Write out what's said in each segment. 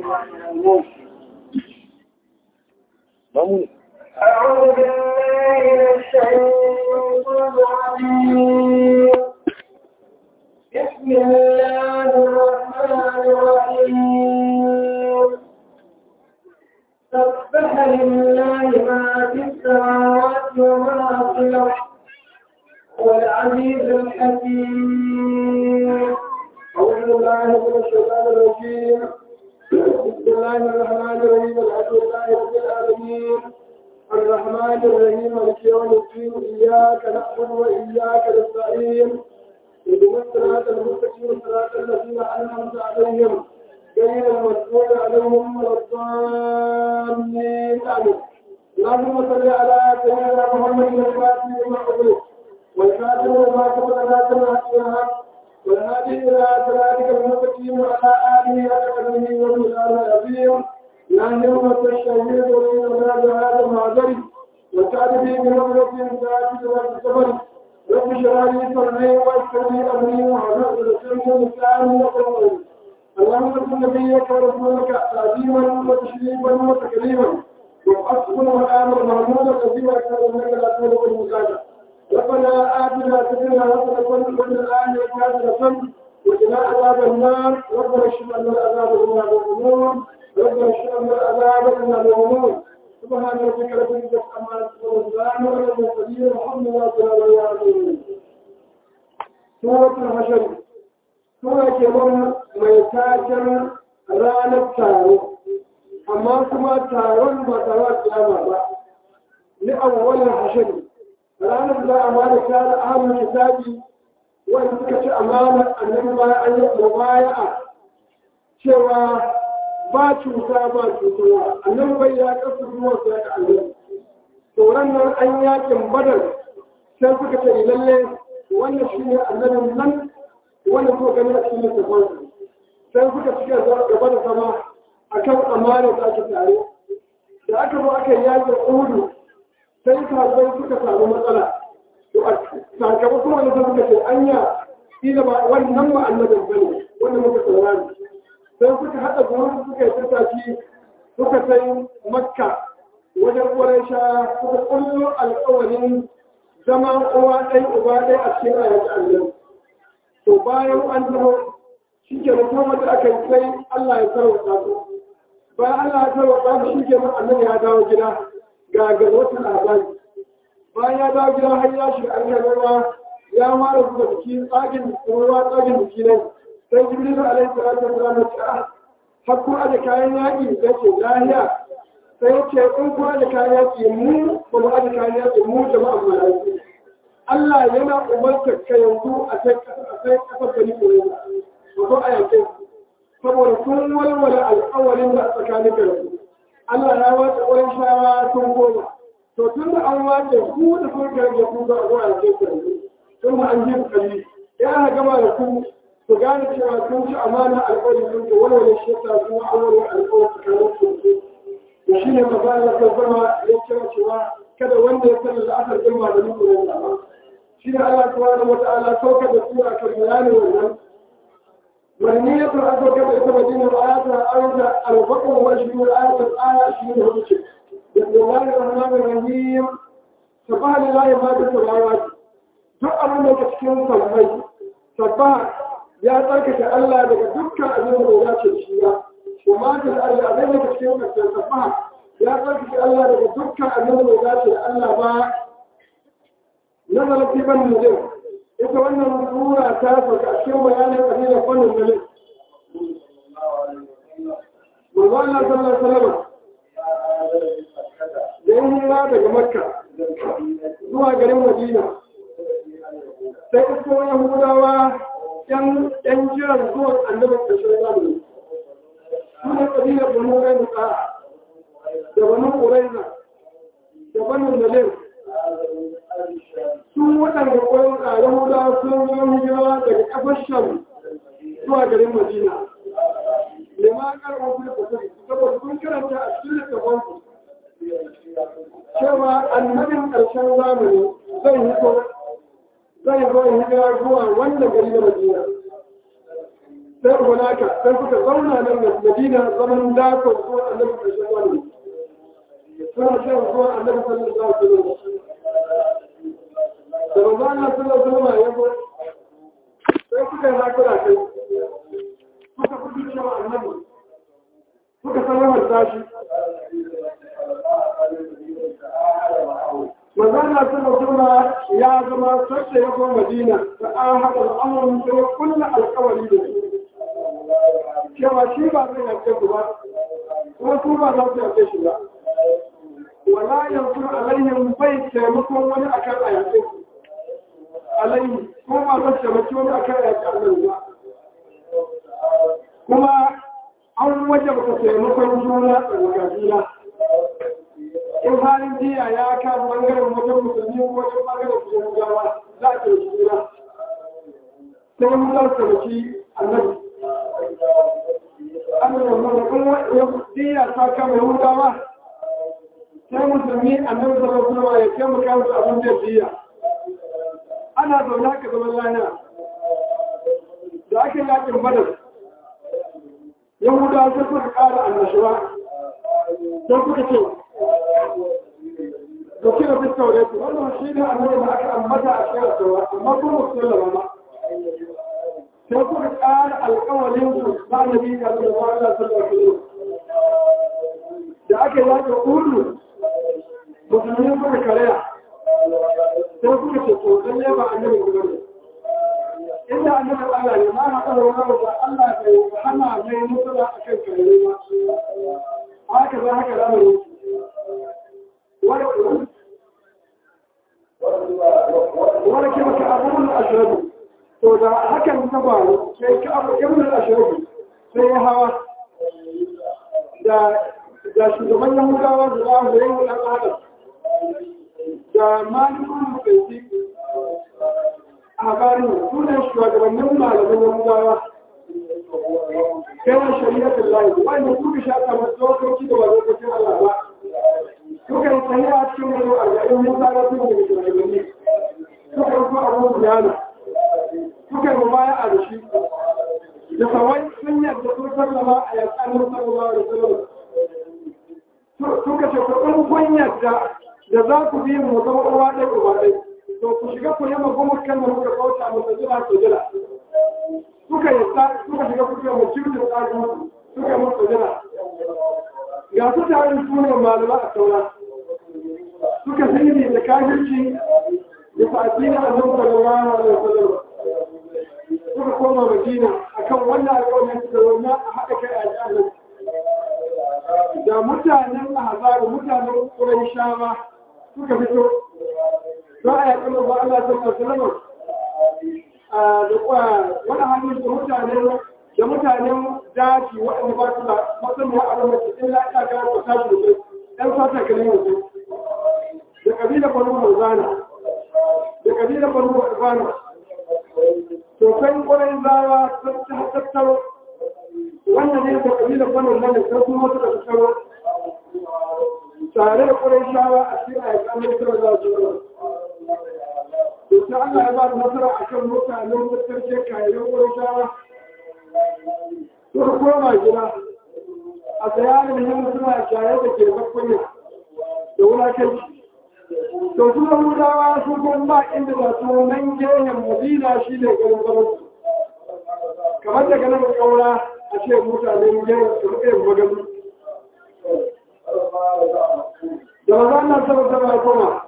Mamu. أعوذ بالله من الشيطان الرجيم بسم الله الرحمن الرحيم سبح لله ما في السماوات وما في الأرض والعزيز الحكيم أعوذ بالله من الشيطان الرجيم بسم الله الرحمن الرحيم الحمد لله رب العالمين الرحمن الرحيم مالك يوم الدين إياك نعبد وإياك نستعين اهدنا الصراط المستقيم صراط الذين أنعمت عليهم غير المغضوب عليهم ولا الضالين آمين اللهم صل على سيدنا محمد الفاتح لما أغلق والكاتب لما سبق ناصر الحق والهادي إلى صراطك المستقيم وعلى آله وصحبه وسلم العظيم لا يوم الشهيد وإن هذا المعذر وتعرفي بنظرة ذات والصبر رب اشرح لي صدري ويسر لي أمري وحفظ لساني لساني وقوي اللهم صل نبيك ورسولك تعظيما وتشريفا وتكريما وحسبنا والامر محمودا قديما كان انك لا تولد المساعده ربنا آتنا في الدنيا حسنة وفي الآخرة حسنة وقنا عذاب النار ربنا اشف عنا العذاب بما يظلمون ربنا اشف عنا العذاب بما يظلمون سبحان ربك رب العزة عما يصفون وسلام على المرسلين والحمد لله رب العالمين سورة الحشر سورة كمان ميتاجر ranar taro amma kuma taron ba taron kiyama ba ni awwalin hashari ranar da amana ta da ahlul kitabi wanda suka ci amana annabi bayan an yi mubaya'a cewa ba cuta ba cutarwa annabi bai ya kasu zuwa su ya annabi to nan an yakin badar sai suka ce lalle wannan shi ne annabin nan wanda suka gani a cikin littafansu sai suka cika gaba da sama akan amana da ake tare da aka zo aka yi yakin uhudu sai sahabbai suka samu matsala to a sakamakon wani sai suka ce anya ila ba wannan ba annabin bane wanda muka saurari sai suka haɗa gurin suka yi tattaki suka sai makka wajen ƙwarai suka kullo alƙawarin zama uwa ɗai uba ɗai a cikin ayyaci allah to bayan an zama shi ke da kuma da aka yi sai allah ya tarwata su bayan allah ya tarwata su shi ke nan annabi ya dawo gida ga garwatan labari bayan ya dawo gida har ya shiga an ruwa ya fara zuba biki tsagin ruwa tsagin biki ne sai jibril alaihi salatu wasallam ya ce ah har kun aje kayan yaƙi ya ce lahiya sai ya ce in kun aje kayan yaƙi mu ba mu aje kayan yaƙi mu jama'a mu yaƙi Allah yana umartar ka yanzu a sai kasar gani ko yanzu ba ko a yaƙe saboda kun walwala alƙawarin da tsakanin da su Allah ya wace wurin shawa tun goma. To tun da an wace ku da kun garge ku za a zo a ce ku tun da an ji kali. Ya aka gama da ku ku gane cewa kun ci amana alƙawari sun ce wani wani shi ta kuma an wani alƙawari tsakanin ku. Da shi ne maza ya zama ya kira cewa kada wanda ya sanar da asar ɗin ba da muku ne ba. Shi ne Allah subhanahu wa ta'ala saukar da sura kan bayanin wannan مرمية الأرض كما يتبدين الآيات الآية البقر وأشبه الآية الآية أشبه الهجة بسم الله الرحمن الرحيم سبح لله ما في السماوات duk abin da ke cikin sammai sabba ya tsarkake Allah daga dukkan abin da ya ce shi ba kuma da Allah abin da ke cikin kasar sabba ya tsarkake Allah daga dukkan abin da ya ce Allah ba nazarin fiban mujin ita wannan sura ta sauka a cikin bayanin ƙabilar fannin dalil. Manzo Allah sallallahu alaihi wasallam da yin hira daga Makka zuwa garin Madina sai isko Yahudawa yan yan jiran zuwan annabin ƙarshen zamani. Suna ƙabilar Banu Qainuqa da Banu Quraiza da Banu Nadir sun waɗanda ƙwayon a yahuda sun yi hijira daga ƙafar sham zuwa garin madina lima ƙarfin su da kusuri saboda sun karanta a cikin littafansu cewa annabin ƙarshen zamani zai hito zai zo hijira zuwa wannan gari na madina sai hunaka sai suka zauna nan da madina zaman dakon zuwa annabi ƙarshen wani suna shan zuwa annabi sallallahu alaihi wasallam da manzo Allah sallallahu alaihi wasallam ya zo sai suka yi hakura kai suka fi cewa annabi suka sanar da shi Manzana suna suna ya zama sassa ya kuma Madina da an haɗa al'amuran sai ya kulla alkawari da su. Cewa shi ba zai yarda su ba, kuma su ba za su yarda shi ba. Wala yanzu alayhin bai taimakon wani akan a yaƙe su. Alayhi, kuma ba za su taimaki wani akan a yaƙe annan ba. Kuma an wajabta taimakon juna a juna. in halin jiya ya kan bangaren wajen musulmi ko wajen bangaren musulmi gawa za a ɗauki juna sai mu za su ɗauki annabi annabi wanda kuma ya jiya ta kama yahudawa sai musulmi annabi sallallahu alaihi ya kai mu kawo abin da jiya ana zaune haka zaman lana da ake yakin badar yahudawa sai suka ƙara annashuwa sai suka ce da kira fi tauratu wannan shi ne annabi da aka ambata a cikin taura amma kuma su sallama ma sai kuka ƙara alƙawalin su ba nabi da Allah wa Allah sallallahu alaihi da aka yi zaka kullu musulmi suka karaya sai kuka ce to dan ne ba annabi ku bane inda annabi Allah ne ma haɗa da wani ba Allah bai hana mai mutuwa akan kare ba haka za haka zamanin wani kima ka abubuwan ashirabu to da hakan ta faru sai ka abubuwan ashirabu sai ya hawa da shugaban yahudawa da za mu yi wuɗan adam da malikun mutunci a habarin sunan shugabannin malamin yahudawa kai shari'atun layi wanda kuka shafa masu dokoki da ba lokacin Allah ba suka yi tsaye a cikin wani arba'in mun tsara su da shugabanni suka yi kuma abubuwan biyana suka yi mabaya a da shi da sawai sun yadda sun sallama a yankanin sallallahu alaihi wasallam suka ce ku ɗan kun yadda da za ku bi mu zama uwa ɗaya uba ɗaya to ku shiga ku yi magana kan da muka kauta mu sajila ku jira suka yadda suka shiga ku yi mu cikin tsarin suka yi mu sajila ga su tare su ne malama a saura suka sani da kafirci da fa'adina a nan da ruwa da wasallam suka koma madina akan wannan alƙawarin suka zauna a haɗa kai a jihar da mutanen ahzabu mutanen quraishawa suka fito za a yaƙi manzo Allah sallallahu alaihi wasallam da wani hannun da mutanen da mutanen daji waɗanda ba su da masaniya a ramar cikin lafiya ga ko tashi da kai ɗan sata kalin yanzu da ƙabilar banu marzana da ƙabilar banu marzana to kai ƙwarai zawa ta tattaro wannan ne da ƙabilar banu nan da kuma wata da tattaro tare da ƙwarai shawa a cikin ayyukan mutuwar za su yi to sai Allah ya ba da nasara akan mutanen mutarke kayan ƙwarai shawa sun koma gida a tsayanin yin suna shaye da ke zakwanya da wulakanci to su da hudawa sun kuma ba inda da su nan gehen madina shi ne garin zaman kamar da ganin kaura a ce mutanen gehen su rike magani da maza nan sama sama ya koma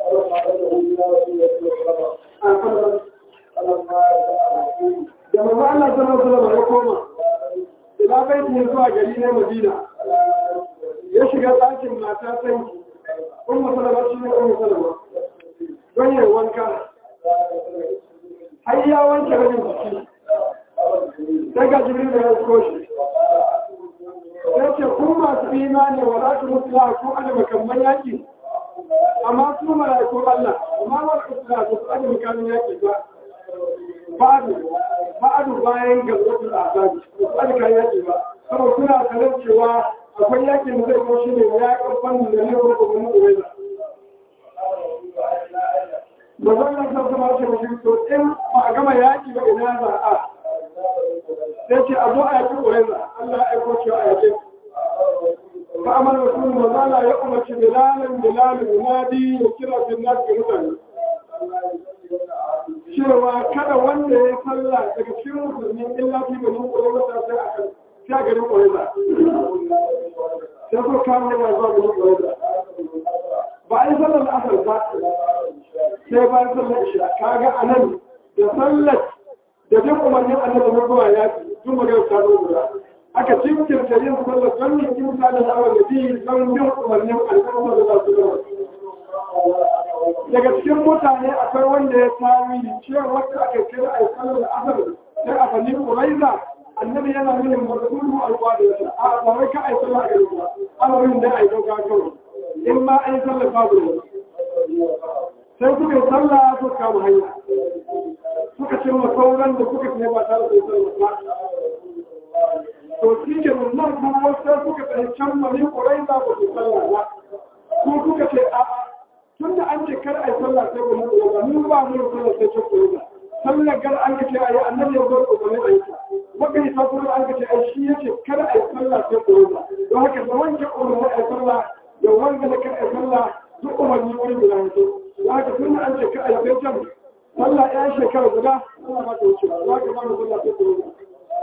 da maza Allah sama sama ya koma ila bai ne zuwa gari na madina ya shiga ɗakin mata sai kun masalama shi ne kun masalama don yi wanka har ya wanke rabin jiki daga jibril da ya koshi ya ce kun masu imani wa za su mutu ko ana makamman yaki amma su mala'ikun Allah amma wa su da su ana makamman yaki ba ba'adu ba'adu bayan gazzatul azabi su ana kan yaki ba saboda suna sanar cewa akwai yakin da zai ko shi ne ya karfan da ne ko kuma mu wai ba zan nan san sama ce mutum to in ba a gama yaki ba ina za a sai ce a zo a yaki ƙuraiza Allah ya aiko cewa a yake fa amal rasul mazala ya umarci bilalan bilalan yunadi ya kira bin nas ga mutane cewa kada wanda ya sallah daga cikin musulmi illa fi bani ƙuraiza sai a kan sai a garin ƙuraiza sai ko kama yana zuwa garin ƙuraiza ba a yi sallar asar ba sai bayan sallar isha kaga anan da sallar da duk umarnin annabi mun zuwa ya tun magana ta zo guda aka cikin yin sallar don yin kimsa da shawar da biyu don bin umarnin annabi da za su zama daga cikin mutane akwai wanda ya tawili cewa wanda aka kira a sallar da asar sai a fanni kuraiza annabi yana nuna mazmunu alƙwadarsa a ba wai ka a yi sallar a gari ba amarin da a yi dauka kawai in ma an yi sallar babu ne sai kuka yi sallah suka kama hanya suka ce ma sauran da kuka ne ba tare da sallah ba to shi ke nan kuma sai kuka tsaye can mani ƙurai za ku su sallah ba ko kuka ce a'a tun da an ce kar a yi sallah sai ku mutu ba mun ba mu sallah sai ce ku ba sallar gar an kace a yi annabi ya zo ku ne a yi ta waka yi sakuru an kace ai shi yace kar a yi sallah sai ku ba don haka da wanke umarni a yi sallah da wanda da kar a yi sallah duk umarni wani guda mutu da haka tun da an ce kar a yi sai can sallah ya shekara guda suna ba ta wuce za ka ba mu sallah sai ku ba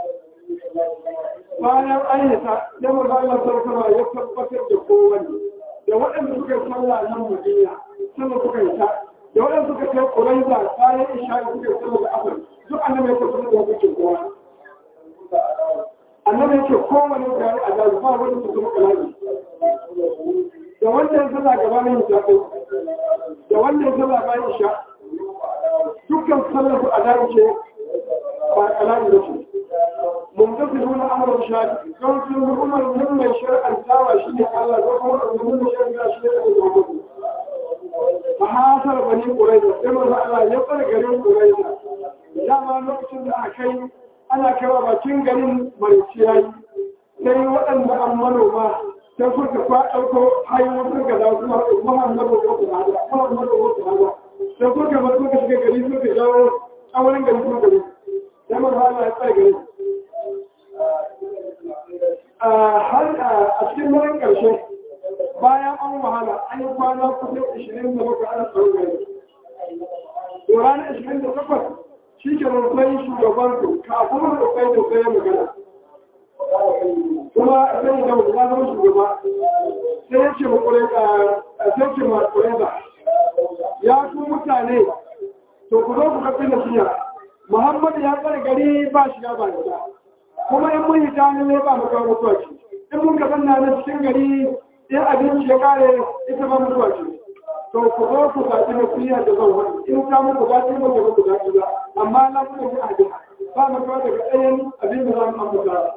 bayan ayyata ya maza Allah sarkama ya tabbatar da kowanne da waɗanda suka yi sallah nan Madina sannan suka yi ta da waɗanda suka kai Quraiza bayan Isha suka yi sallah da Asr duk annabi ya tabbatar da hukuncin kowa annabi yake kowanne da ya azabi ba wani su kuma kalami da wanda ya sallah gabanin hijabi da wanda ya sallah bayan Isha dukkan sallar su azabi ce ba kalami da shi ممتثلون امر الشارع كون في الامر من الشرع التاوى شيء الله وقوم من الشرع شيء فحاصر بني قريظه كما الله يقر غرين قريظه يا ما lokacin da akai ana kira bakin garin mariciyayi sai waɗanda an manoma sai suka kwa ɗauko hanyoyin suka da su muhammadu ko su hada muhammadu ko su hada sai suka bar suka shiga gari suka jawo tsawon gari suka gari sai mun hana ya tsare gari har a cikin wurin ƙarshe bayan an wahala an yi kwana kusa 27 ana tsaro gari. To ranar 28 shi ke rufai shugaban su kafin rufai da sai magana. Kuma sai da ya zama shugaba sai ya ce makurai sai ce makurai ba. Ya ku mutane to ku zo ku kafin da siya. Muhammadu ya tsare gari ba shiga ba gida. kuma in mun yi tani ne ba mu kawo mutuwa ce in mun ka zanna na cikin gari in abinci ya kare ita ba mutuwa ce to ku zo ku zaɓi na kuliya da zan wani in ta muku ba ta yi muku muku zaɓi ba amma na kuma ji abin ba mu kawo daga ɗayan abin da za mu ambata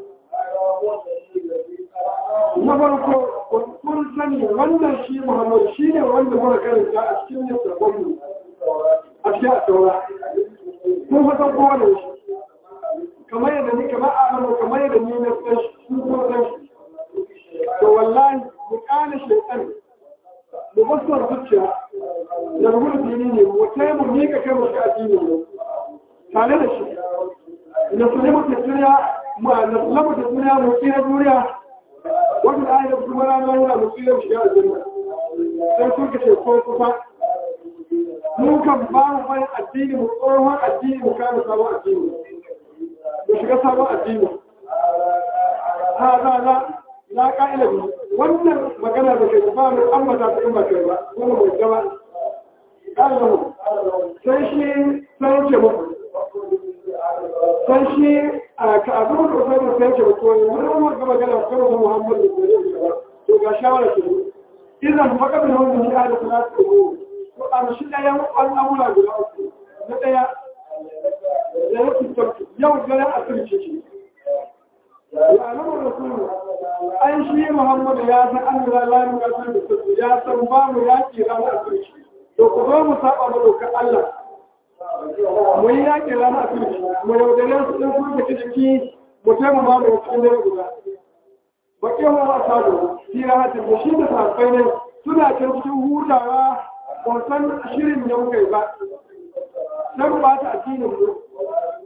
na farko kun sani wannan shi muhammadu shi ne wanda muka karanta a cikin littattafan a cikin a saura kun fa san kowane shi kamar yadda ni kamar amanu kamar yadda ni na san shi kuma san shi to wallahi mu kana shaytan mu basar zuciya da rubutu dini ne mu kai mu ni ka kai mu shi addini ne tare da shi na sulaimu ta duniya mu na sulaimu ta duniya mu tsira duniya wanda da ayyuka kuma rana yana mu tsira shi a duniya sai kun ka ce ko kusa mu kan ba mu bayan addini mu tsohon addini mu kama sabon addini da shiga sabon addini ha za za la ka'ila bi wannan magana da kai ba mu ambata ta in ba kai ba wannan mai gaba kallahu sai shi sai ce muku sai shi a ka abu da sai da sai ce muku wannan wannan magana kan Muhammadu sallallahu alaihi to ga shawara ce idan faka bin wannan ya da salatu ko a shi da yan al'amura guda uku na daya da ya fitarki yau gare a turce shi alamun rasulu an shi muhammadu ya san an da lalani kasar da sassu ya san ba mu yaƙi ranar a turce to ku zo mu saba mu dokar allah mu yi yaƙi ranar a turce mu yaudare su ɗin kuma da jiki mu taimu ma mu cikin dare guda baƙin wa a sadu tira hatin da shi da safai ne suna can cikin hutawa ban san shirin da muka yi ba sai mu bata addinin mu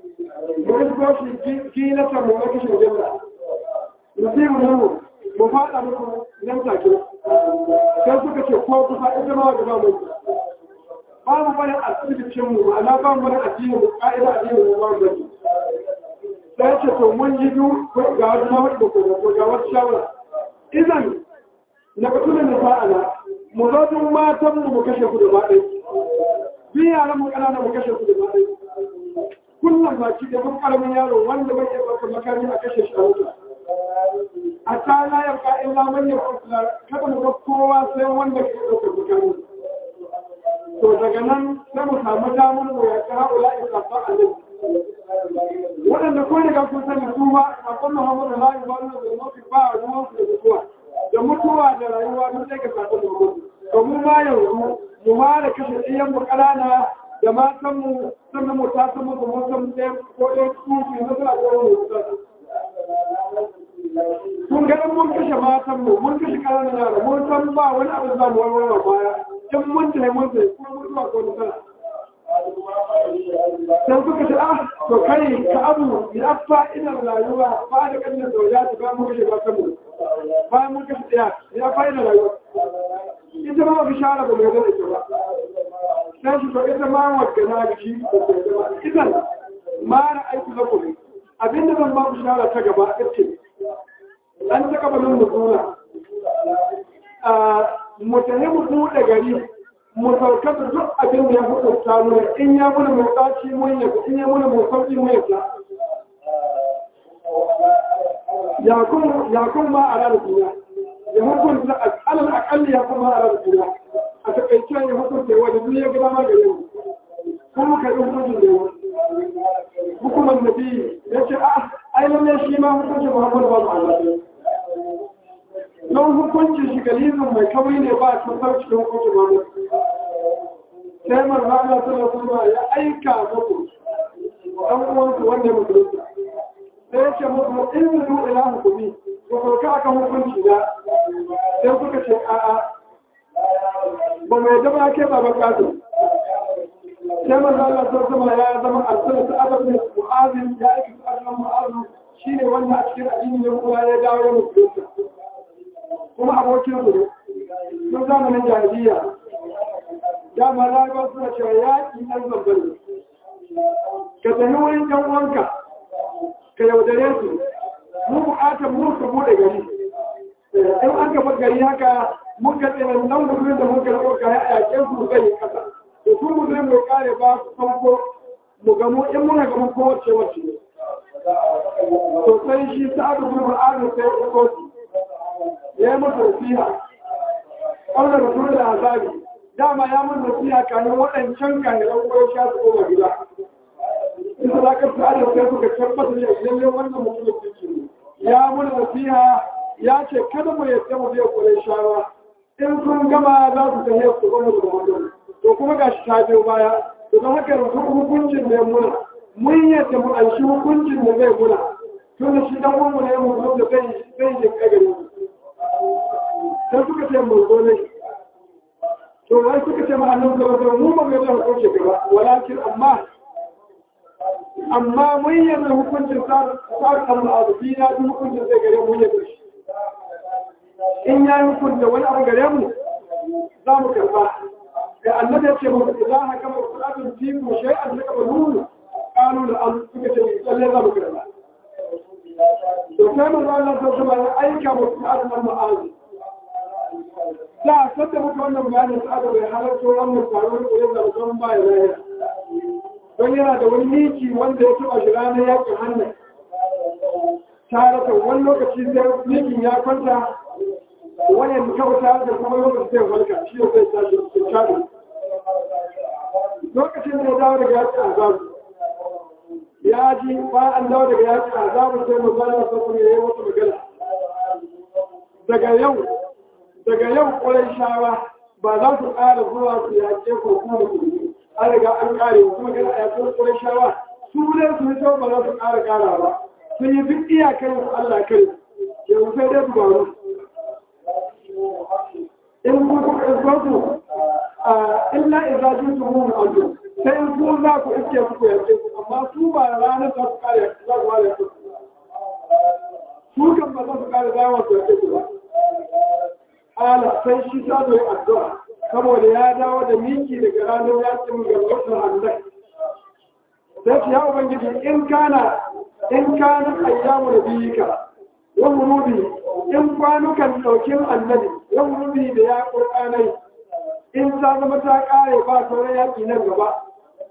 mu isko shi kilata mu na kishin jimla nasibu mu mu faɗa muku nan take sai suka ce ko kusa ita ma gaba mu ba mu bane asibitin mu ma'ana ba mu bane addini mu ka'ida addini mu ba mu bane sai ce to mun yi du ga wata na wadda ko ga wata shawara idan na katunan da sa'ala mu zo duk matan mu mu kashe ku da ba ɗaya bi yaran mu ƙanana mu kashe ku da ba ɗaya kullum baki da mun karamin yaro wanda bai iya ɗaukar makami a kashe shi a wuta a ta la ya ka illa man ya kada mu ga kowa sai wanda ke ɗaukar makami to daga nan sai mu samu damar mu ya ka haula isafa alai waɗanda ko daga kun sani su ba a kan Muhammadu la ya bani da mutu ba ruwan su da mutuwa da mutuwa da rayuwa duk daga sakon da mutu to mu ma yanzu mu fara kashe ɗiyan mu ƙanana da matanmu sannan mu ta sama da mutum ɗaya ko ɗaya tuki na suna ɗaya mu Kun ga mun kashe matanmu, mun kashe ƙananan yara, mun san ba wani abu za mu warware baya, in mun tafi mun tafi kuma mun zuwa ko sana. Sai suka ce, ah, to kai ka abu ya fa ina rayuwa ba da ƙannan da ta ba mun kashe matanmu. Bayan mun kashe ɗaya, ya fa ina rayuwa. Ita ma ba shara ba mai zai ita ba. sai shi to ita ma wadda na da shi da ke gaba idan ma na aiki na kuma abinda zan ba ku shara ta gaba ita an ta gaba nan mutuna mu tafi mu buɗe gari mu sauka da duk abin da ya hukunta mu in ya muna mai tsaci mun yadda in ya muna mai sauƙi mun yadda ya kun ma a ranar duniya ya hukunta alal akalli ya kuma a ranar duniya a takaice ya hukunta wanda duk ya gaba ma gare mu kuma ka yi hukuncin da yawa hukumar nabi ya ce a ai lalle shi ma hukuncin muhammadu ba Allah don hukuncin shi galizin mai kawai ne ba a sauci da hukuncin muhammadu sai marza Allah sallallahu alaihi ya aika muku dan uwansu wanda ya musulunta sai ya ce muku in zu ila hukumi ko sauka akan hukunci na sai suka ce a'a ba mai zama ke ba bakatu sai manzo Allah ta zama ya zama arsala ta adab ne mu'azin ya aiki ta adab mu'azin shine wanda a cikin addini ne kuma ya dawo ya musulunta kuma abokin su sun zamanin jahiliya dama larabawa suna cewa yaƙi ɗan zambar ka tafi wurin ɗan wanka ka yaudare su mu buƙatar mu su buɗe gari in an gaba gari haka mun ga tsirin nan gudun da mun karɓo kaya a yaƙin su zai yi ƙasa da su mu zai mu kare ba su farko mu gamu in muna gamu kowace wacce ne to sai shi sa'adu bin ma'adu sai ya kotu ya yi masa nasiha ƙaunar rasul da azabi dama ya mun nasiha kanin waɗancan kayan ko ya sha su koma gida in za ka sa'adu sai suka tabbata ne lalle wannan mutum ne ya mun nasiha ya ce kada mu yadda mu biya kure shawa in sun gama za su tafiya su gama da mutum to kuma ga shi ta biyo baya to don haka yanzu hukuncin da ya muna mun yadda mu an shi hukuncin da zai muna tun da shi dan uwanmu ne mu da zai zai yi kagari sai suka ce mu zo ne to wai suka ce ma annabi sallallahu alaihi mu ba mu yadda hukunci gaba walakin amma amma mun yadda hukuncin sa sa kan al'adu na duk hukuncin zai gare mu yadda shi in ya yi hukunta wani abu gare mu za mu karba da annabi ya ce mu za a kama kuɗaɗin tiku shai an daga ba nunu ƙanu da an suka ce mai tsalle za mu karba to sai mu za Allah ta zama ya aika mu kuɗaɗin nan ma'azi da a sanda muka wannan bayanin sa'ada bai halarta wannan taron ƙure da musamman ba ya zahira don yana da wani miki wanda ya taɓa shi ranar yakin hannun tare da wani lokaci sai mikin ya kwanta wayan kauta da kuma lokacin zai walka shi ne zai tashi cikin shaɗi lokacin da ya dawo daga yaƙi azabu ya ji ba an dawo daga yaƙi azabu sai mu zana sa kuma yayi wata magana daga yau daga yau ƙwarai shawa ba za su ƙara zuwa su yaƙe ko kuma da kuɗi an riga an ƙare kuma magana a yaƙin ƙwarai shawa su ne su fito ba za su ƙara ƙara ba sun yi duk iyakar su Allah kai yanzu sai dai su baro in ku ku ɗauko a illa idza jitu hum aljo sai in ku za ku iske ku ku yace ku amma amma su ba ranar za su kare za su ware su su kan ba za su kare dawon su yake ba ala sai shi ta zo yi addu'a saboda ya dawo da miki daga ranar yakin gargashin hannun sai ce ya ubangiji in kana in kana ayyamu da biyika wa murubi in kwanukan ɗaukin annabi wa murubi da ya ƙurƙanai in ta zama ta ƙare ba sauran yaƙi nan gaba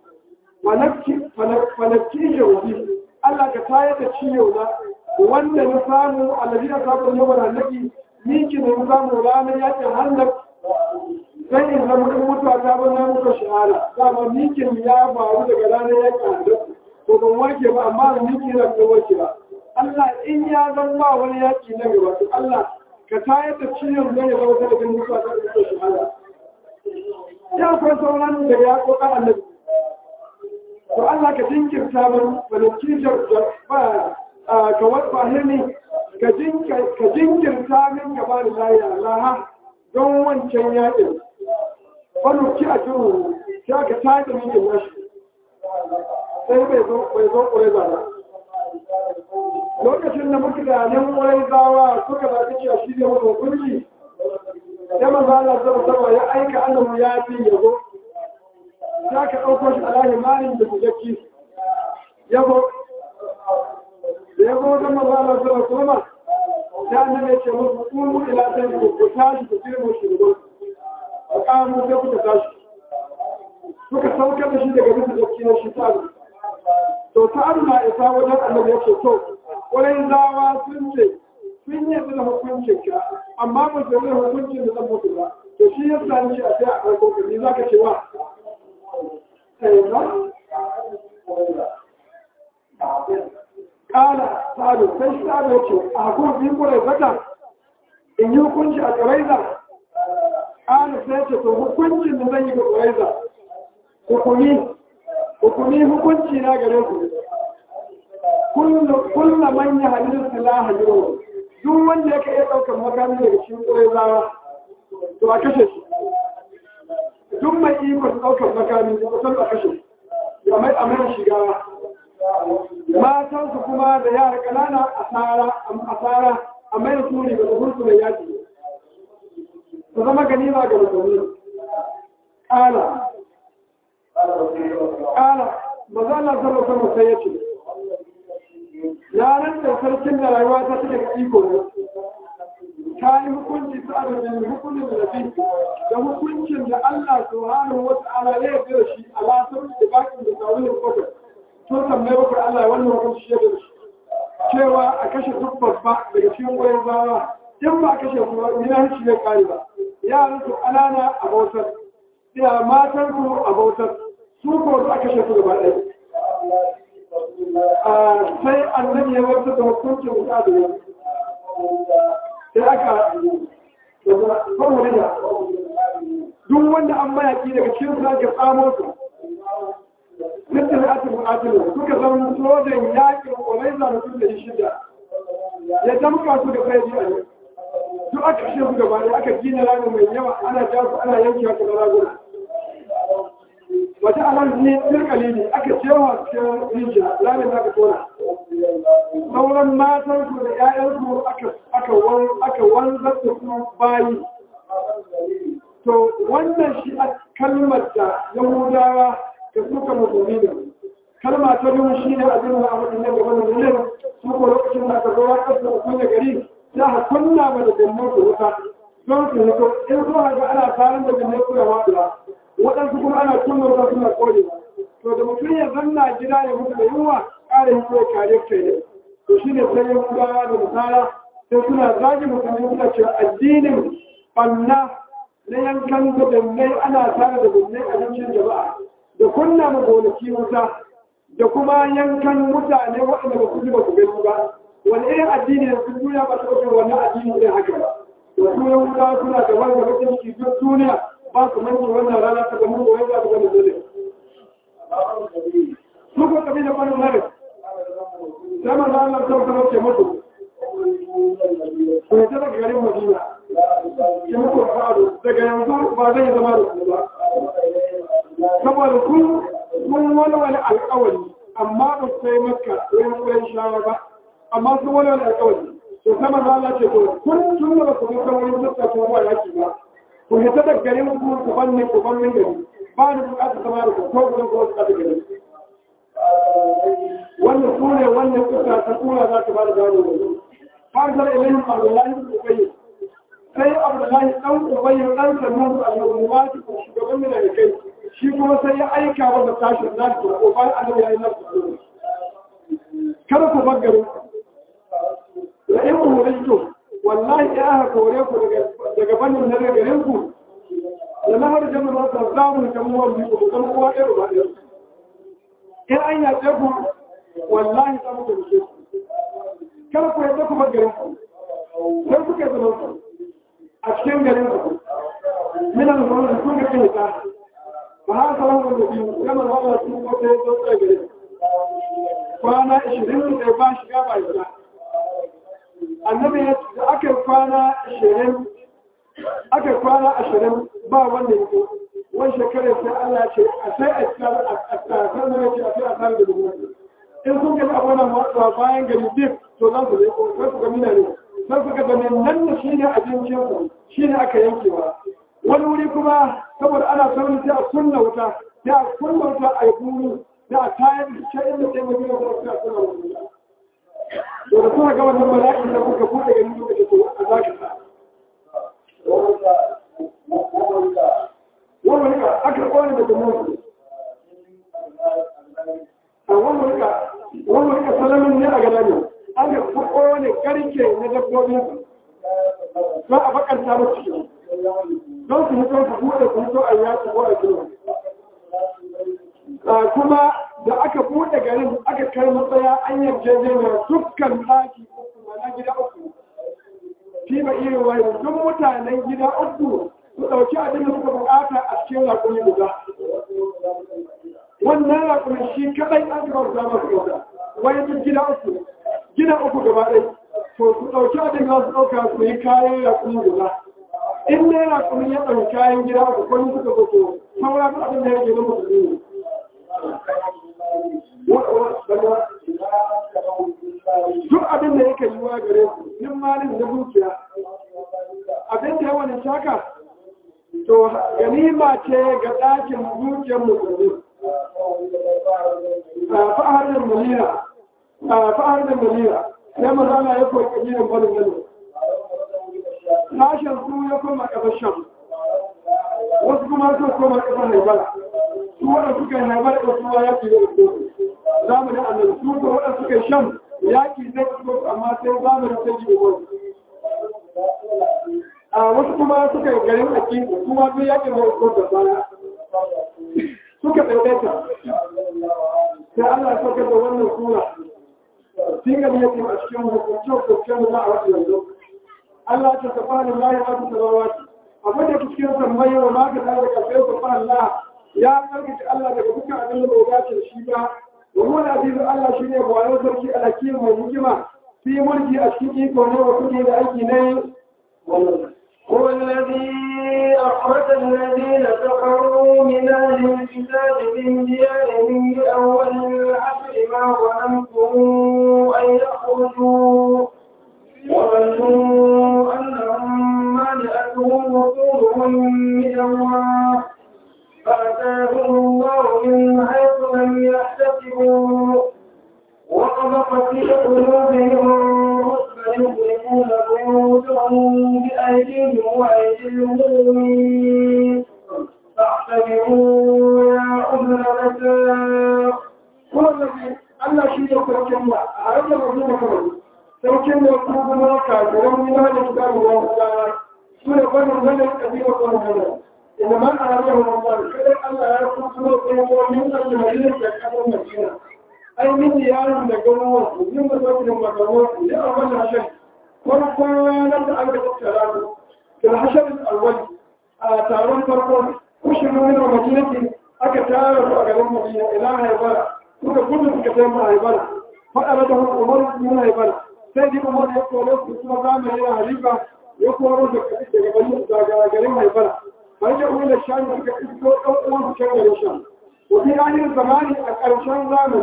falakki shauki Allah ka tayar da ciyo na wanda na samu alabi na samun yawan annabi ni ki na samu ranar yaƙin hannun sai in zama in mutuwa ta ban na muka shahara dama mikin ya faru daga ranar yaƙin hannun ko ban warke ba amma da miki na ko warke ba Allah in ya zan ba wani yaƙi na gaba to Allah ka tayar da ciyon zai zama ta daga mutuwa ta muka shahara ya akwai sauran da ya koka annabi to Allah ka jinkirta min falaki ba ka wata ne ka jinkirta min gaba da laya laha don wancan yaƙin falaki a jiru sai ka tada min yin nashi sai bai zo ƙwarai ba lokacin da muka da nan ƙwarai zawa suka zaɓi cewa shi ne wani hukunci sai manzo Allah sallallahu ya aika annabi ya fi yazo ya ka dauko shi alahi malin da kujaki yabo da yabo da manzo Allah sallallahu alaihi wasallam ya annabi ya ce musu kulu ila sai ku tashi ku firmo shi da ku kamu sai ku tashi suka saukar da shi daga bisa jaki na shi ta to ta na isa wajen annabi ya ce to wurin zawa sun ce sun yi da hukuncin ka amma ba su yi hukuncin da zan mutu ba to shi ya sani shi a sai a ɗauko ka ni za ka ce wa Kala sa'adu sai shi sa'adu ya ce a hukuncin kure zata in yi hukunci a ƙaraiza Kala sai ce to hukuncin da zan yi ga ƙaraiza hukumi hukumi hukunci na gare ku kulla manya halittar silaha yau duk wanda yake iya ɗaukar makami daga cikin ƙurai zawa to a kashe shi duk mai ikon ɗaukar makami da kusan a kashe ya mai amina shiga matansu kuma da yara ƙanana a tsara a mai da turi ga zuhursu mai yaki su zama ganima ga musulmi ƙala ƙala maza Allah sallallahu alaihi wasallam sai ya ce yanar da sarkin da rayuwa ta take iko ne ta yi hukunci ta adadin hukunin da fi da hukuncin da Allah subhanahu wa ta'ala ya yarda da shi a lasar da bakin da tsawon da bakwai to tambaye bakwai Allah wannan hukunci shi da shi cewa a kashe duk babba daga cikin goyon zawa in ba a kashe su ba ina hanci zai kare ba yaran su ƙanana a bautar ya matan su a bautar su ko su a kashe su gaba ɗaya sai annabi ya wata da hukuncin wuta da yau sai aka farwari da duk wanda an mayaki daga cikin su ake tsamo su nufin ake bukatun suka zama sojan yakin kwalaiza da su da yi shida ya damka su da kai a yau duk aka kashe su gaba da aka gina rami mai yawa ana ja su ana yankewa kamar raguna wata alar ne tsirkali ne aka cewa cikin rijiya ramin da aka tona sauran matan su da ƴaƴan su aka wanzar da su bayi to wannan shi a kalmar da yahudawa da suka musulmi ne kalma ta biyu shi ne abin da a waɗannan gaban da ne su ko lokacin da aka zo ya kasa hukun da gari za a kunna ma da gummun su wuta don su hito in zuwa ga ana tsarin da gummun su da waɗuwa waɗansu kuma ana kunna wuta suna ƙone to da mutum ya zanna gida ya mutu da yunwa ƙara hito ya kare kai ne to shi ne sai yahudawa da misala sai suna zagi mutane suna cewa addinin ɓanna na yankan gudunmai ana tare da gudunmai a cikin jama'a da kunna ma gonaki wuta da kuma yankan mutane waɗanda ba su ji ba su gani ba wani irin addini da sun duniya ba su ɗauke wannan addini ne haka ba da su yahudawa suna da wanda bakin ciki duk duniya ba su manci wannan rana ta gamu ko yadda su gani dole su ko kabi da kwanan mare sai ma za Allah sau sama ce mutu ko ta daga garin Madina ke mutu fa'adu daga yanzu ba zai zama da su ba saboda kun kun walwale alƙawari amma sai makka wurin wurin shawa ba amma sun wani wani alƙawari to sama za Allah ce to kun tun da ba ku ga wurin tattacin ruwa yaki ba ku hita da garin ku ku banne ku banne gari ba ni bukatar sama da ku ko ku ko ku kada gari wannan sune wannan kusa ta kula za ta ba da gano ne farzar ilayhim abdullahi ibn ubayy sai abdullahi dan ubayy dan sanu al-ummati ko shugaban mina da kai shi kuma sai ya aika wa da tashi da ko bayan annabi ya yi nasu kada ku bar garin da in ku wallahi ya aka kore ku daga bannin na garin ku da na har jama'a za ta samu kamuwa biyu ku kan kowa ɗaya ba ɗaya in an yace ku wallahi za mu tafi ku kada ku yadda ku bar garin ku sai kuka zama ku a cikin garin ku minan zuwa da kun ga kin ta ba ha sa wannan da biyu kamar wannan su ko sai zo tsaye garin kwana 20 da ba shiga ba shiga annabi ya da aka kwana ashirin aka kwana ashirin ba wanda ya ko wani shekarar sai Allah ce a sai a tsar a tsar da ce a sai a tsar da dubu in sun ga abunan watsuwa bayan gari duk to za su zai ko sai su ga mina ne sai su ga da nan da shine abincin su shine aka yankewa wani wuri kuma saboda ana sauri sai a kunna wuta sai a kunna wuta a yi buru sai a tayar da shi inda sai mu yi wuta sai a kunna wuta to da kuma ga wannan bala'in da kuka buɗe gani kuka ce to a zaka sa wannan ka aka kone daga mutu a wannan ka wannan ka salamin ne a gada ne aka kone karke na dabbobin za a bakanta musu ciki don su hito su buɗe su hito a yaki ko a gina kuma da aka buɗe garin aka kai matsaya an yarjejeniya dukkan ɗaki uku mana gida uku shi ba iya wani duk mutanen gida uku su ɗauki abin da suka buƙata a cikin rakuni guda wannan rakuni shi kaɗai an gaba da masu yauda wani duk gida uku gida uku gaba ɗai to su ɗauki abin da su ɗauka su yi kayan rakuni guda in ne rakuni ya ɗauki kayan gida uku kwani suka fito sauran abin da ya ke na musulmi duk abin da yake yiwa gare su yin malin da dukiya abin da yawan shaka to ganima ce ga ɗakin dukiyar musulmi fa'ar da mulira fa'ar da mulira sai mazana ya koyi kabirin barin gano sashen su ya koma ƙasar sham wasu kuma su koma ƙasar haibara su waɗanda suka yi haifar da suwa yaƙi da su zamanin annabi su ko waɗanda suka yi shan yaƙi zai fito amma sai zamanin sai ji uwar a wasu kuma suka yi garin aki kuma duk yaƙin da su da baya suka ɗaiɗaita sai Allah ya saukar da wannan sura singa ne yake a cikin hukuncin hukuncin da za a wata yanzu Allah ta tafa da layi a cikin rawati abin da cikin sammai wa ma ka tare da kafin tafa Allah ya karkace Allah daga dukkan abin da bai dace shi ba wa huwa al-aziz Allah shine bayan sarki al-hakim mai hikima fi mulki a cikin iko ne wa kudi da aiki ne هو الذي أخرج الذين كفروا من أهل الكتاب من ديارهم لأول العشر ما ظننتم أن يخرجوا وظنوا أنهم مانعتهم وصولهم من الله فأتاهم الله من حيث لم يحتسبوا وقذف في قلوبهم رعبا يخرجون بيوتهم بأيديهم وأيدي المؤمنين فاعتبروا يا أولي الأبصار هو الذي Allah shi ne sarkin ba a rage mazu da kawai sarkin da kuma kuma kafiran yi na da shiga ruwa guda su ne kwanin zanen ƙabilar kwanin zanen inda man a rage mazu kadai Allah ya kuma kuma tsohon yin ƙarfi mai yin da ƙasar Madina ai min yaron da garuwa su yin da zafirin magaruwa su yi a wannan shan farkon ranar da aka tattara su da hasharin alwali a taron farko kushin nuna madinati aka tara su a garin madina ila haibara suka gudu suka sai ma haibara faɗa da hukun umar yin haibara sai ji umar ya koro su kuma zamani na halifa ya koro da daga bani daga garin haibara har da umar shani suka isko ɗan uwan su can garin shan wani ranar zamani a ƙarshen zamani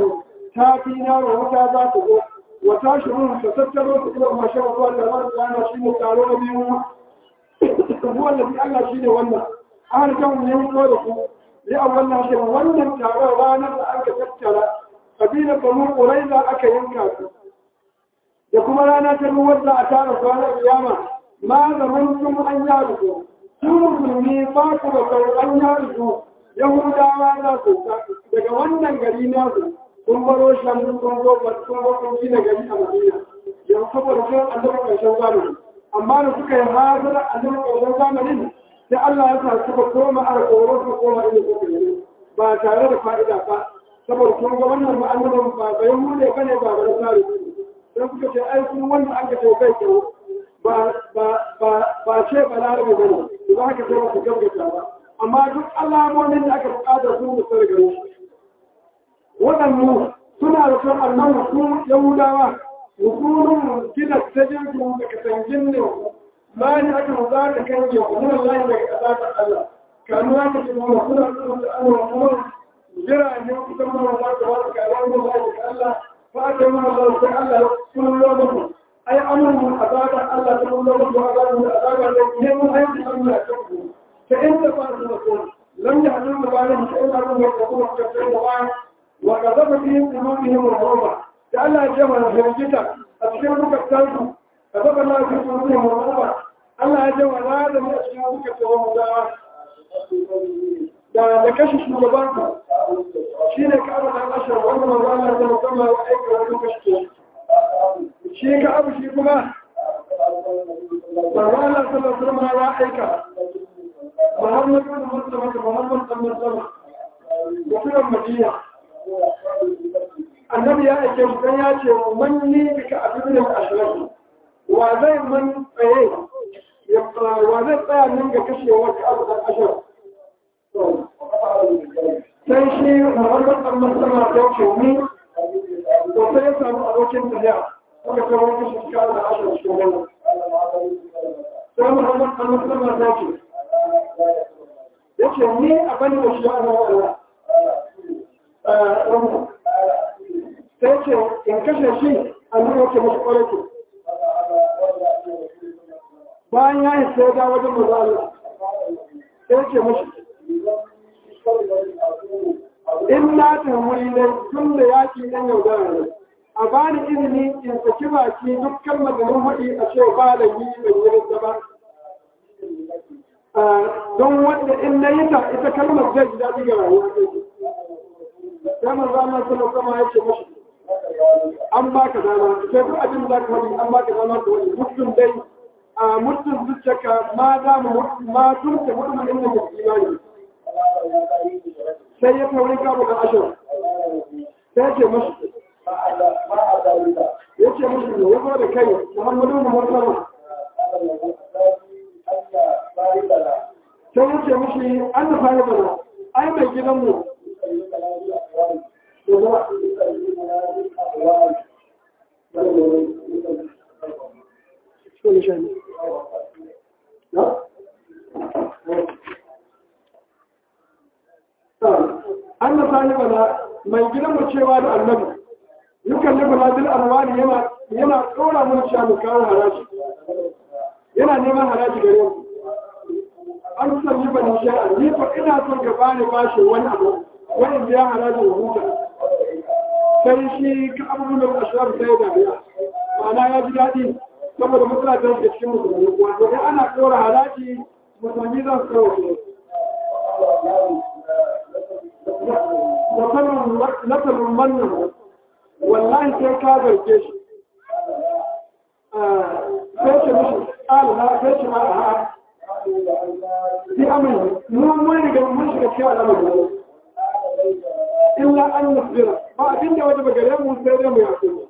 ta fi yaro wuta za ta zo wata shirin ta tattaro ta kuma mashin ruwa da ran yana shi ne taro na biyu ruwan da bi Allah shi ne wannan an kan ne ko da ku ya wannan shi wannan taron ranar da aka tattara kabila banu quraiza aka yanka su da kuma rana ta ruwar da a tara su ranar kiyama ma zaman sun an yaru su su musulmi ba ku da sau an yaru su yahudawa za su daga wannan gari nasu sun baro shan sun zo sun zo sun gina gari a madina yanzu saboda sun annabi ƙarshen zamani amma da suka yi hazara annabi ƙarshen zamanin sai Allah ya sa suka koma a koro su koma inda suka yi ba tare da fa'ida ba saboda sun ga wannan ma'amuran ba bayan mu ne bane ba bane tsari sai suka ce ai sun wanda aka ce kai ke ba ba ba ba ce balarabe bane ba haka sai su gaggata ba amma duk alamomin da aka buƙatar su da sargaro waɗannu suna da son annan su yahudawa hukumun gina ta jirgin da kasangin ne ma ne aka za ta kange kuma layi daga ƙasa ta Allah kanu za ta kuma suna da Allah kuma jira ne ku zama da za ta wata kayan da layi daga Allah fa aka yi mana Allah sai Allah sun lo muku ai amurin azabar Allah ta kullo muku azabar da azabar da ne mun aiki Allah ya kanku fa in ta fara da ku lam yahdun da bayan sai Allah ya kuma ka tsaya da bayan وقذف في قلوبهم الرعب لئلا يجمع فرجتا أشكر بك الثالث قذف الله في قلوبهم الرعب ألا يجمع هذا من أشكر بك التوام da da kashe shugabanka shi ne ka abu da ashar wannan manzo Allah da musamman wa aika wani kashe shi ka abu shi kuma manzo Allah sallallahu alaihi wasallam ya aika Muhammad bin Mustafa Muhammad bin Mustafa mutumin Madina annabi ya ake mutum ya ce man ni bika abin da ashirin wa zai man tsaye wa zai tsaya nan ga kashewar ka abu da ashirin sai shi muhammad dan masama ta ce ni to sai ya samu abokin tafiya kuma ta wani kashi ka da ashirin cikin wannan sai muhammad dan masama ta ce ya ce ni a bani da shi ana wa'ala sai ce in kashe shi a nuna wake masu ƙwararki bayan ya yi sai da wajen mazala sai ce mashi in na tamuri ne tun da yaki ɗan yaudara ne a bani izini in saki baki duk kalmar da mun haɗi a ce ba da yi ban yi rinta ba don wanda in na yi ta ita kalmar zai ji daɗi ga rayuwa sai manzo Allah sallallahu alaihi ya ce mashi an baka dama sai duk abin da ka faɗi an baka dama ka wani mutum dai a mutum zuciyarka ma da mu ma tunta mutum inda ke imani sai ya tauri ka buga ashir sai ya ce mashi ya ce mashi ne ya zo da kai muhammadu muhammadu sai ya ce mashi an da fara bana ai mai gidanmu an na sani bana mai gidan mu cewa da annabi yukan nufi ladil arwani yana yana tsora mun sha mu kawo haraji yana neman haraji gare mu an san yi bani sha'a ni fa ina son ka bani bashi wani abu wani biya haraji da huta sai shi ka abubuwan da ashirar sai da biya ma'ana ya ji daɗi saboda matsala ta da cikin musulmi wato dai ana tsora haraji musulmi za su kawo su nasarar mannan wallahi sai ka zarge shi sai ce mishi ƙalina sai ce ma a fi amini mun mun riga mun shiga cikin al'amari illa an nasbira ba abin da wajen gare mu sai dai mu yaƙi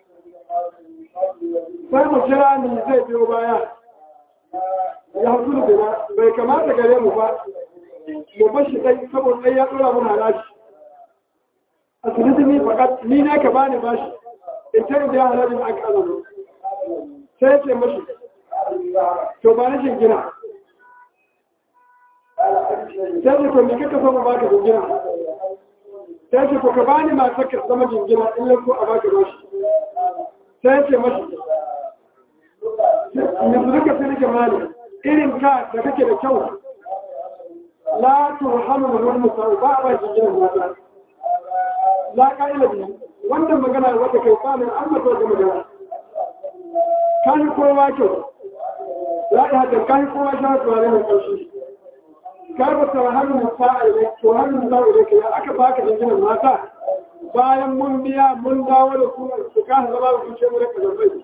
sai mu kira ni zai biyo baya ya hasu da bai kamata gare mu ba mu bashi dai saboda dai ya tsora mun halashi a suniti ni fakat ni ne ka bani bashi in ta da halalin aka azumi sai ya ce mashi to ba na gina sai ya to me kaka so mu baka gina sai ce ko ka bani matar ka zama jingina in yanzu a baka bashi sai ce mashi yanzu duka sai nake mali irin ka da kake da kyau la turhamu min wani musau ba a ba jingina mata la ka'ila biyu wannan magana wata kai kwanan an mato da magana kan kowa kyau ya yi hakan kan kowa sha turare mai ƙarshi ka ba ta hannun sa'a ne to hannun sa'a ne kai aka baka jinginan mata bayan mun biya mun dawo da su su ka zama da kuce mu da kazarbai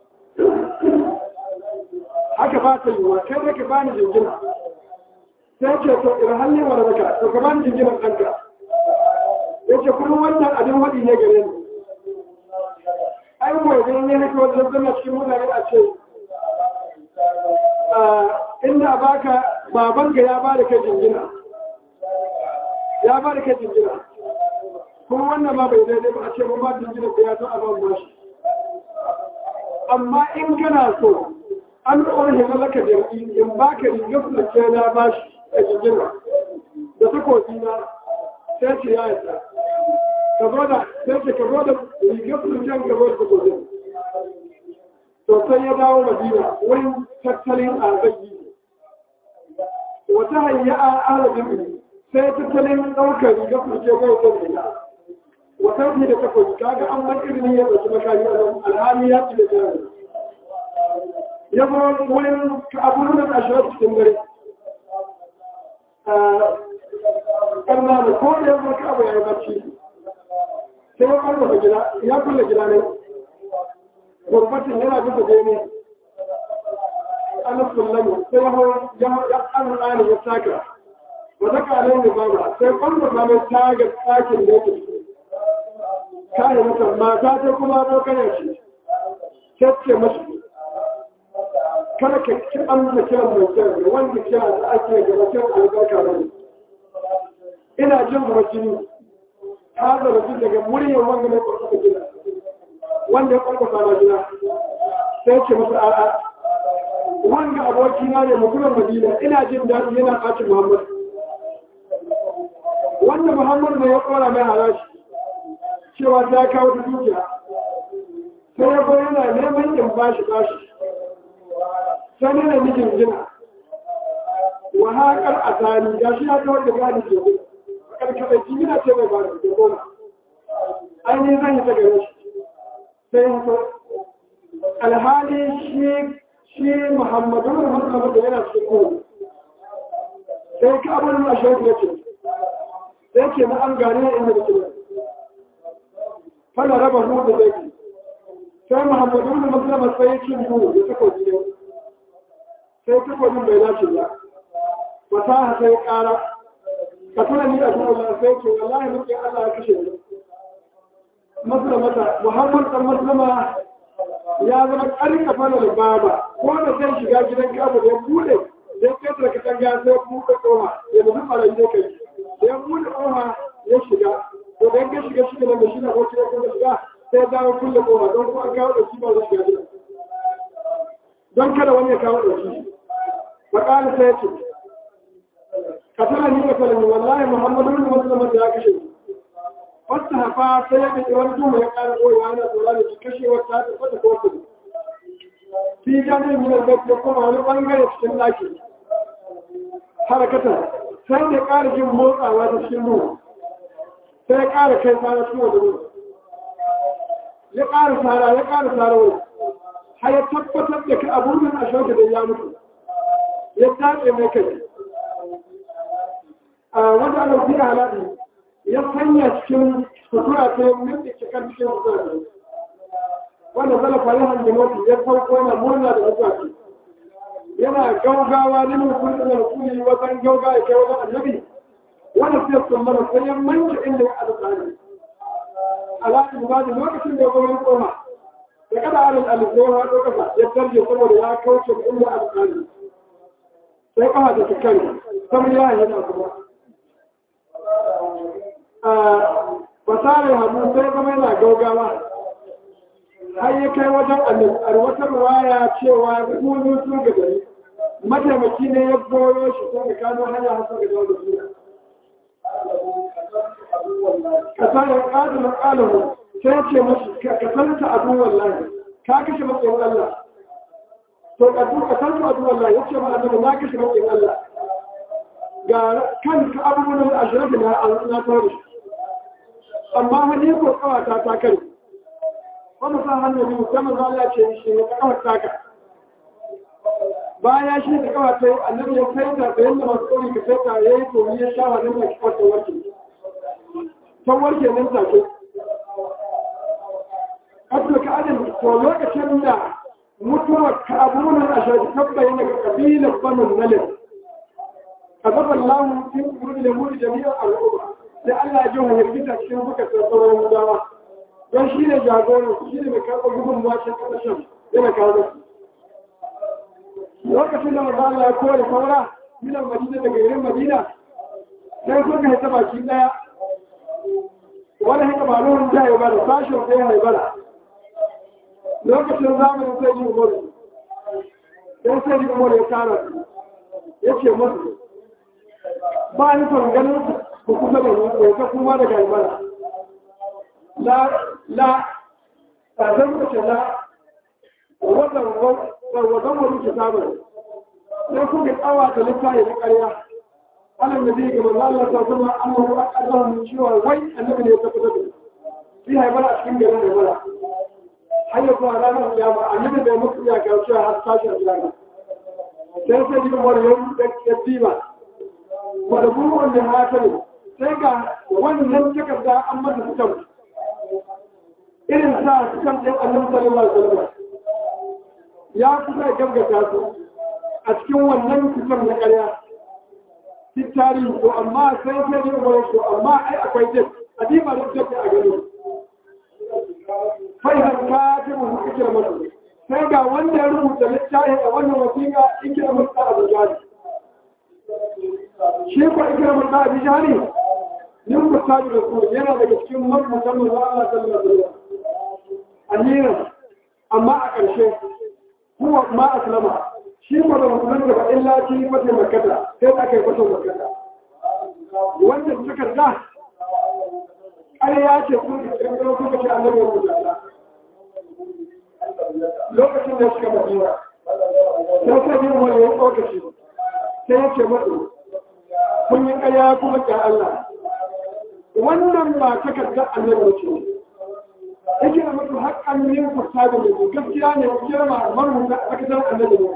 haka ba ta yiwuwa kai da ka bani jingina sai ce to idan hannun wa da to ka bani jinginan ɗanka ya ce kuma wannan abin waɗi ne gare ni ai gobe ne ne kawai zan zama cikin mutane a ce inda baka babanka ya ba da kai jingina ya ba da kai jingina kuma wannan ma bai daidai ba a ce ba jingina ko ya zo a ban bashi amma in kana so an ɗora himar laka jirgi in ba ka rigar da ke na bashi a jingina da takobi na sai ce ya yi ka zo da sai ce ka zo da rigar da ke ka zo da takobin to sai ya dawo madina wurin tattalin arziki wata hanya a arabin sai tattalin ɗaukar riga kurce bai zai da wata fi da takwas kaga an bar irin ya ɗauki makami a nan alhali ya ci da jari ya zo wurin abubuwan da ashirar cikin dare ƙarna da ko da ya zo ka abu ya yi barci sai ya ƙarfafa gida ya kulle gida ne gurbatin yana bisa gani ana sallama sai ya an rani ya taka wata kalin da ba sai kwallo ba mai taga tsakin da yake kayan mutum mata ta kuma abokanar shi kyakke mashi kada ka ki amsa kiran mai kyau wanda kira da ake gaba kyan albarka ba ne ina jin rajini ta zarafi daga muryar wanda mai kwarfa gida wanda ya kwarfa na gida sai ce masa a'a wanda abokina ne mutumin madina ina jin daɗi yana ɓacin muhammad wanda muhammad ne ya ƙora mai harashi cewa ta kawo ta dukiya sai ya bai yana neman in bashi bashi sai ne na mijin jina wa haƙar a tani ga shi ya kawar da gani ke gudu karkaɗa jimina ce mai bada da goma ainihin zan yi ta gare shi sai ya so alhali shi shi muhammadu da muhammadu da yana cikin gudu sai ka abin da shi ya ce sai ke na an gane inda da kira fana raba hu da zai sai muhammadu da muhammadu sai ya ci gudu da takobi ne sai takobin bai dace ba fasaha sai kara ka tuna ni a duniya sai ce wallahi muke Allah ya kashe ni maslamata muhammad dan maslama ya zama ƙarƙa fara da baba ko da zai shiga gidan kabu da ya bude da ya kai ka tanga sai buɗe ƙofa ya nufi ɓarayi da kai da ya buɗe ƙofa ya shiga to da ya shiga shi da shi na hoci ya kuma shiga sai dawo kulle ƙofa don kuma an kawo ɗauki ba zai shiga gidan don kada wani ya kawo ɗauki faƙali sai ya ce ka tana ni ka kalmi wallahi muhammadu ne maslama ya kashe ni wata hafa sai ya ɗauki wani duma ya ƙara ɓoyewa yana tsoron da kashe wata ta fata ko kudu fi jami'in minar bai ya kuma wani ɓangare cikin ɗaki harakatar sai da ƙara jin motsawa ta cikin ruwa sai ya ƙara kai tsara cikin wani ruwa ya ƙara tsara ya ƙara tsara wani har ya tabbatar da ka abubuwan a shauka da ya mutu ya tace mai kai a wanda ana fiye halaɗi ya sanya cikin sutura ta yi mutu cikar cikin sutura ne wanda zala fari hangi mafi ya sauko yana murna da mutane yana gaugawa ne mai kudin da kuli wajen gauga ya kai wajen annabi wanda sai sun mana sai ya manke inda ya azu tsari alaƙi ba da lokacin da ya gwamnati koma da kada alin alisai ya haɗo kasa ya tarje saboda ya kauce da inda azu tsari sai kafa da tukari saboda ya yana kuma fasarar hannu sai zama yana gaugawa har ya kai wajen alwatar waya cewa rukunu sun ga gari mataimaki ne ya goyo shi sun ga kano hanya hasar ga dawo da suna ka sa ya ƙadu na ƙalahu sai ce mashi ka santa abu wallahi ka kashe matsayin Allah to ka duka santa abu wallahi ya ce ma annabi na kashe matsayin Allah ga kan ka abubuwan da ashirin na na tare shi amma wani ko kawata ta kare wanda sa hannu ne musamman za a ce shi ne kawar taka baya shi da kawata yi annabi ya sai ta da yadda masu tsori ka sai ta ya yi tomi ya sha wani mai kwata warke ta warke nan take abdul ka'adin to lokacin da mutuwar ka abubuwan a shafi tabbayin daga kabilar banu nalin كتب الله في قلوب اليهود جميع الأمة لأن أجوه يربط cikin buka tsarsarar Yahudawa don shi ne jagoran shi ne mai karɓar gudun washe ƙasashen yana kawo lokacin da maza Allah ya kore saura milan Madina daga garin Madina sai suka haita baki ɗaya wani haka ba nuhun ta yi bada sashen sai ya haibara lokacin zamanin sai yi umaru sai sai yi umaru ya tara ya ce masu ba ni son ganin ku kusa da ni ta kuma daga imana la la a zan kace la wadan wadan wani kitabun sai ku ga tsawa da littafi na ƙarya alam da zai ga manzo Allah ta zama annahu aqadahu min cewa wai annabi ne ya tabbatar da shi haibara a cikin garin da mala har ya zuwa ranar kiyama annabi bai mutu ya ga cewa har tashi a kiyama sai sai ji wani ya diba wadda buruwan da mata ne sai ga wannan takarda an mata sukan irin sa sukan ɗin annabi sallallahu alaihi wasallam ya kusa ya gaggata su a cikin wannan sukan na ƙarya shi tarihi to amma sai sai ne wani to amma ai akwai jin a diba da jin a gani fai har ka ji mu ikira mutu sai ga wanda ya rubuta littafi a wannan wasiƙa ikira mutu a bujari shi ko ikramar da abi jari nin ku tabi da su yana daga cikin mabutan mu Allah sallallahu alaihi wasallam amiran amma a ƙarshe huwa ma aslama shi ko da musulun da illa ci fata makkata sai aka yi fata makkata wannan takarda ƙarya ce kun kirkiro kuka ce annabi ya rubuta lokacin da suka madina sai sai yin wani lokaci sai ya ce maɗo kun yi ƙaya kuma ƙya Allah wannan ba takardar annabi ce yake da mutu haƙƙan yin fasa da mutu gaskiya ne kira ma marubuta a takardar annabi ne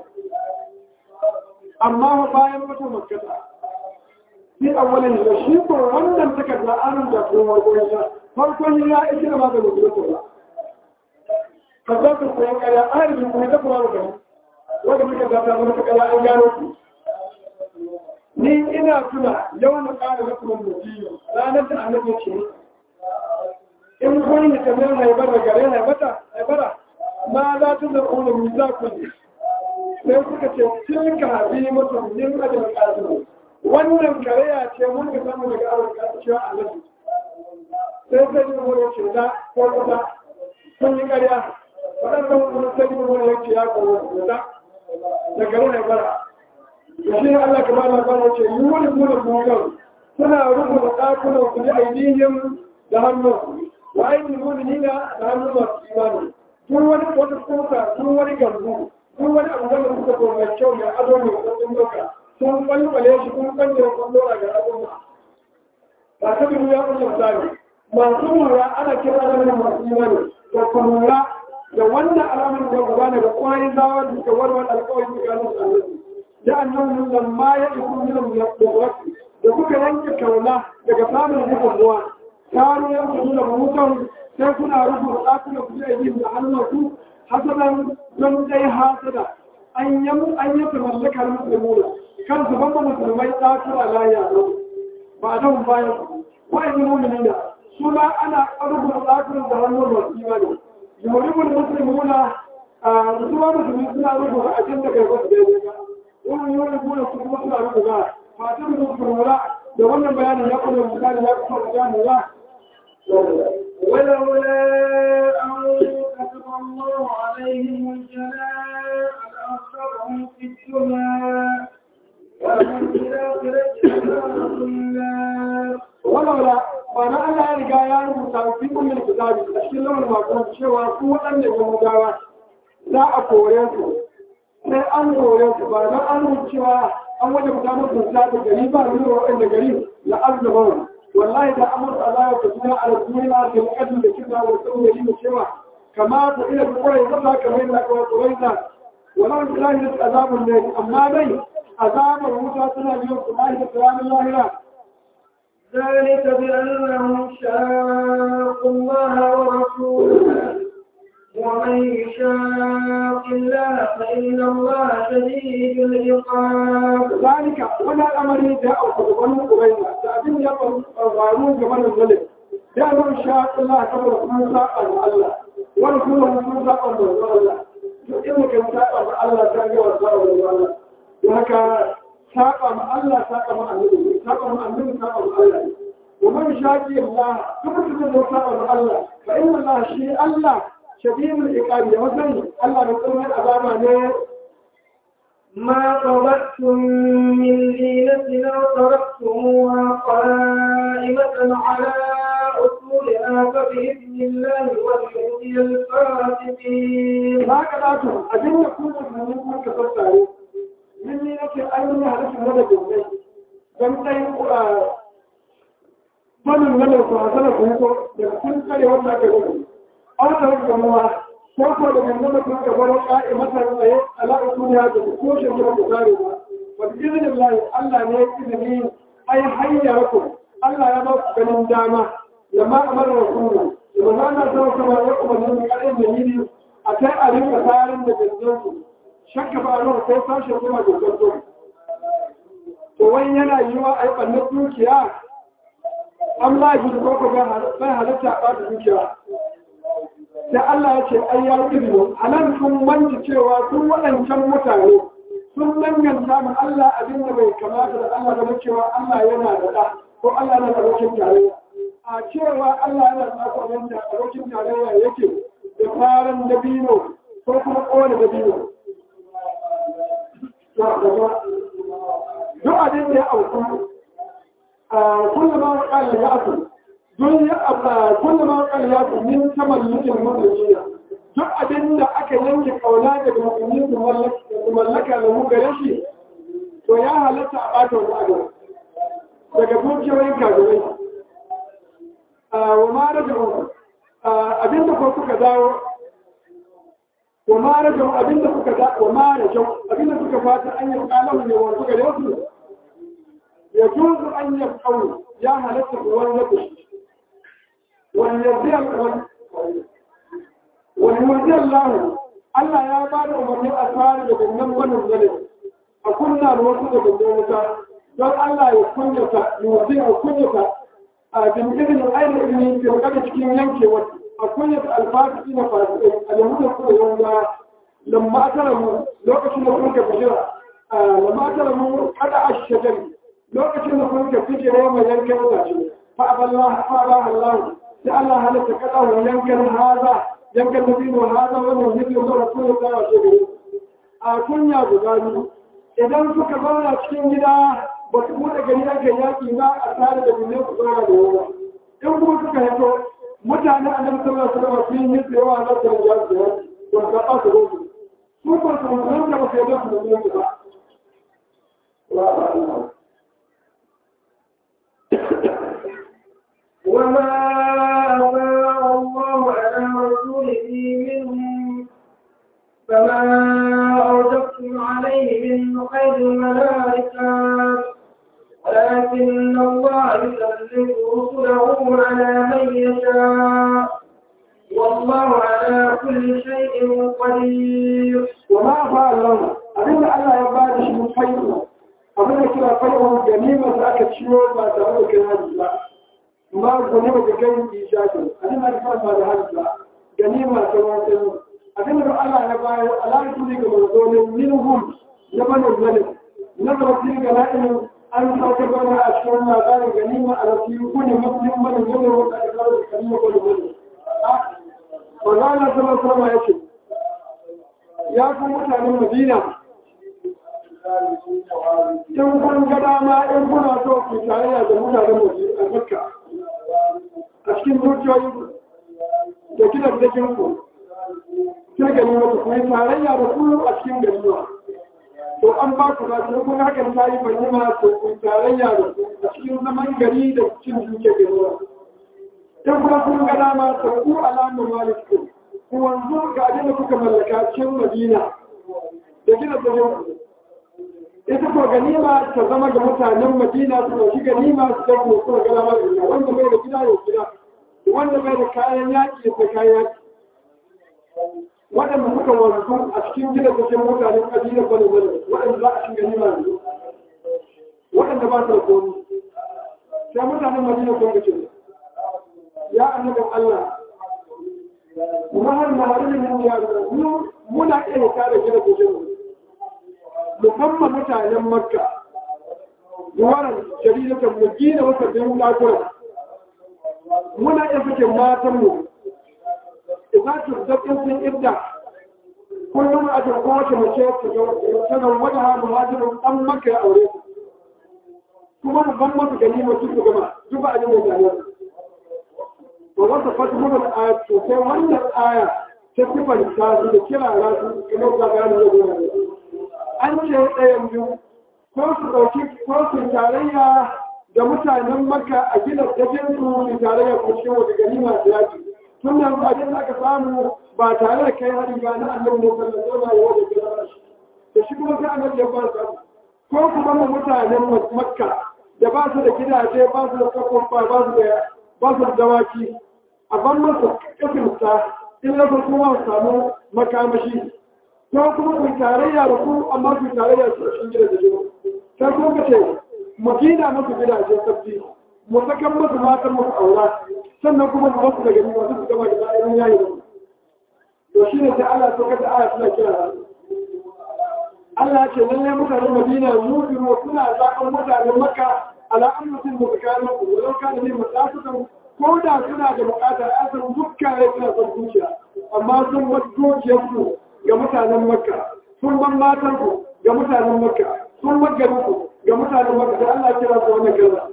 amma bayan mutu makkata fi awwalin da shi ko wannan takarda an rubuta ko farkon ya farkon ya yake da maganin mutu ba ka za ku koyan ƙarya a yanzu kuma ta kuma da wanda muka zata mana ƙarya an gano ku ni ina tuna yawan ƙara hukumar mutum ranar da annabi ce in kun yi kamar haibar da gare haibata haibara ma za ta zama wani misa ku ne sai suka ce tilka habi mutum yin ajiyar ƙasar wannan kareya ce mun ga samu daga awon ƙasar cewa annabi sai sai yi wani ce da ko kusa sun yi ƙarya waɗannan wani sai yi wani yanke ya kowa da da gare haibara shi Allah ka bada bada ce yi wani kuna mugan suna rubuta ɗakunan ku da ainihin da hannun wa ainihin mu'minina da hannun masu imani duk wani wata kuka duk wani gambu duk wani abu wanda kuka ko mai kyau mai ado mai kudin doka sun kwalkwale shi kun kwanye kun dora ga al'umma ba ta bi ya kuma misali masu lura ana kira da wani masu imani da ku lura da wannan alamun da gaba daga kwayoyin zawar da warwar alƙawarin tsakanin su لأنهم لما يأتوا منهم من القدرات وكك ينك كولا لقفام الهدوة كانوا يأخذون موتهم سيكون أعرفوا الآكل في أيديهم لعنوا حسنا من أي حاسدا أن يم أن يتملك المسلمون كان سبب مسلمين آكل لا يعلم بعدهم بايع وإن المؤمنين سما أنا أرجو الآكل لعنوا والإيمان يمرب المسلمون رسول مسلمين أرجو أجندك يقصد wani yau da gona su kuma suna rubu ba fatan da su lura da wannan bayanin ya kuma misali ya kuma gane ba ولولا أن كتب الله عليهم الجلاء لأخرهم في الدنيا ولهم في الآخرة عذاب النار ولولا وانا ya riga ya rubuta fi ummul kitabi a cikin lawan makon cewa ku waɗannan yahudawa za a kore su sai an kore su ba don an rubuta cewa an waje ku samu su da gari ba ne wa waɗanda gari la azzaba wallahi da amur Allah ya tafiya a duniya da kadin da kika wa sun yi cewa kama ta ila kurai zata kamar yadda aka kurai da wannan bilahi da azabun ne amma dai azabar wuta tana biyo kullahi da ranar lahira ذلك بأنهم شاقوا الله ورسوله ومن يشاق الله فإن الله شديد العقاب ذلك ولا الأمر جاء بنو قريظة تأبين يقول الغارون كمان الظلم لأنه شاق الله كما رسول الله ورسوله رسول الله إنك ساق الله تاجي ورسول الله وهكذا ساق مع الله ساق مع النبي ساق مع النبي ساق مع الله ومن شاقي الله كما تقول ساق مع الله فإن الله شيء الله شديد العقاب مثلا الله يقول العذاب ما قبضتم من ليلة أو تركتموها قائمة على أصولها فبإذن الله وليخزي الفاسقين. هكذا أجل يكون المؤمنون كفر من ليلة أيضا هدف هذا الجنة فمتين Wannan wannan su hasana su hito da kun kare wannan aka gudu. An tarar da mawa ko ko da yanzu da kuma gabar ka'i masa tsaye alaƙa duniya da ko shi da ku kare ba wa bi idnillahi Allah ne ya izini ai hayya ku Allah ya ba ku ganin dama lamma amara rasulu da manana sai kuma ya kuma ne karin da yini a kai a rinka tsarin da gazzon su shakka ba ran ko sashe kuma da gazzon to wani yana yiwa ai bannan dukiya an ba shi ko ko bai halatta a ba dukiya sai Allah ya ce ai ya izini a nan sun manci cewa sun waɗancan mutane sun danganta ma Allah abin da bai kamata da Allah da cewa Allah yana da ɗa ko Allah yana da abokin tarayya a cewa Allah yana da abokin tarayya yake da faran dabino ko kuma kowane dabino duk abin da ya auku kullum ma wakala ya aku don ya abba kullum ma wakala ya aku min tamallukin mutunci duk abin da aka yanke kauna daga musulmi su mallaka da mu gare shi to ya halatta a ɓata wani abu daga dukiyoyin kagurai wa ma rage abin da ko suka dawo wa ma rage abin da suka dawo wa ma rage abin da suka fata an yi kalahu ne wa suka da su ya juzu an yi kawo ya halatta wani lafi wani yarda wani Allah Allah ya ba da umarni a tsari da gangan wannan zane a kunna da wasu da gangan wuta don Allah ya kunyata yuzi a kunyata a jinkirin ainihin ilimi ke kada cikin yankewa a kunyata alfasiki na fasikai a yahudan kuma yawon lamma tara mu lokacin da kun ka bijira lamma tara mu kada a shagari lokacin da kun ka bijira mai yankan wuta fa aballah fa ba Allah sai Allah halatta kada wa yankan haza yankan dabino haza wannan yake da rasulun da wace gari a kunya guda biyu idan suka zauna cikin gida ba su buɗe gari ake yaƙi ba a tare da binne su zauna da yawa in kuma suka hito mutane a nan sallar su gaba sun yi tsayawa na su da yaƙi da ba su zaɓa su rosu su ba su musulun da ba su yadda su da su ba وما أفاء الله على رسوله منهم فما أوجبتم عليه من خير الملائكة ولكن الله يسلط رسله على من يشاء والله على كل شيء قدير وما أفاء الله أبين الله يبادش من خيره أبين كلا خيره جميمة أكد شيء ما تقول كلام الله ما غنيمة بغير إيجاد أنا ما أفهم هذا هذا غنيمة كمان أبين الله يبادش الله يسلط رسوله منهم يمن الملك نظر في غنائم an sauke bana a cikin labarin ganima a rafi kuni muslim bane gane wanda aka kawo da ganima ko da gane Magana sama sama ya ce, Ya fi mutanen Madina, in kun ga dama in kuna so ku tarayya da mutanen Madina a Makka. cikin dukiyoyin da gidan dakin ku sai gani mata kuma tarayya da ku a cikin ganima to an ba ku ba sai kun hakan ta yi ganima to ku tarayya da ku a cikin zaman gari da cikin duke ganima in kuma kun ga dama to ku alamu maliku ku wanzu ga abin da kuka mallaka cikin madina da gidan dakin ku ita ko ganima ta zama ga mutanen madina su ɗauki ganima su kai ko kuma gana ma da wanda bai da gida ya gida wanda bai da kayan yaƙi ya kayan yaƙi waɗanda suka wanzu a cikin gida cikin mutanen ƙabilar bane bane waɗanda za a shiga ganima yanzu waɗanda ba su da komi sai mutanen madina sun ga ya annabin Allah kuma har na harin yin ya muna iya kare gida cikin musamman mutanen makka zuwaran jaridatan mu gina wata bin lakura muna iya fikin matanmu idan su zaɓin sun idda kullum a jirgin wata mace ta ga wata ha muhajirin ɗan makka ya aure kuma mu ban masu gani masu su gama duk ba a yi mai ba wata fata muka da aya sosai wannan aya ta sifanta su da kirara su kamar da bayanin da zuwa an ce ɗayan biyu ko su ɗauki ko su tarayya da mutanen maka a gina dajin su su tarayya ko cikin wata gani masu yaki tun da abin da aka samu ba tare da kai hari ba na annabi ne sallallahu alaihi wa sallam da shi kuma sai annabi ya ba su ko kuma mu mutanen makka da ba su da gidaje ba su da kafofa ba su da ba su da dawaki a ban masu kafinta in lafa kuma samu makamashi ko kuma ku tarayya da ku amma ku tarayya su cikin gida da jiro sai kuma ka ce mu gina musu gidaje sabbi mu sakan musu matan musu aura sannan kuma mu basu daga nima su gaba da bayan yayi da to shine sai Allah so kada aya suna kira Allah ce lalle mutanen Madina yubiru suna zaɓen mutanen Makka ala ammatin mutakanin ku walau kana ne mutasukan ko da suna da buƙatar asar dukkan ya suna son zuciya amma sun wasu dukiyarsu ga mutanen makka sun ban matanku ga mutanen makka sun magarinku ga mutanen makka da Allah kira su wannan kaza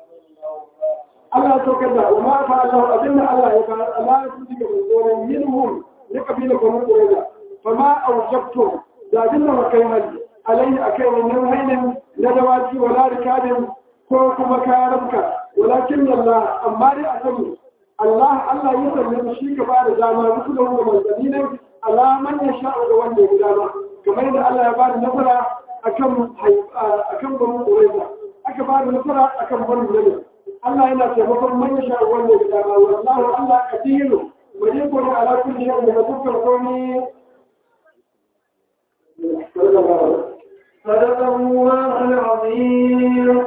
Allah so kaza wa ma fa Allah abinda Allah ya fara Allah ya sun diga goren minhum ne kabila ko mun koyar fa ma awjabtu da abinda wa kai hali alayhi akai wannan hainin na dawaki wala rikabin ko kuma karabka walakin Allah amma dai a sani Allah Allah ya sanya shi ka ba da dama rukunan da manzanni ne alaman ya sha ga wanda ya dama kamar yadda Allah ya ba da nasara akan akan banu Qurayza aka ba da nasara akan banu Nabi Allah yana taimakon man ya sha wanda ya dama wallahu Allah kadiru wa yakunu ala kulli shay'in da dukkan komai صدق الله العظيم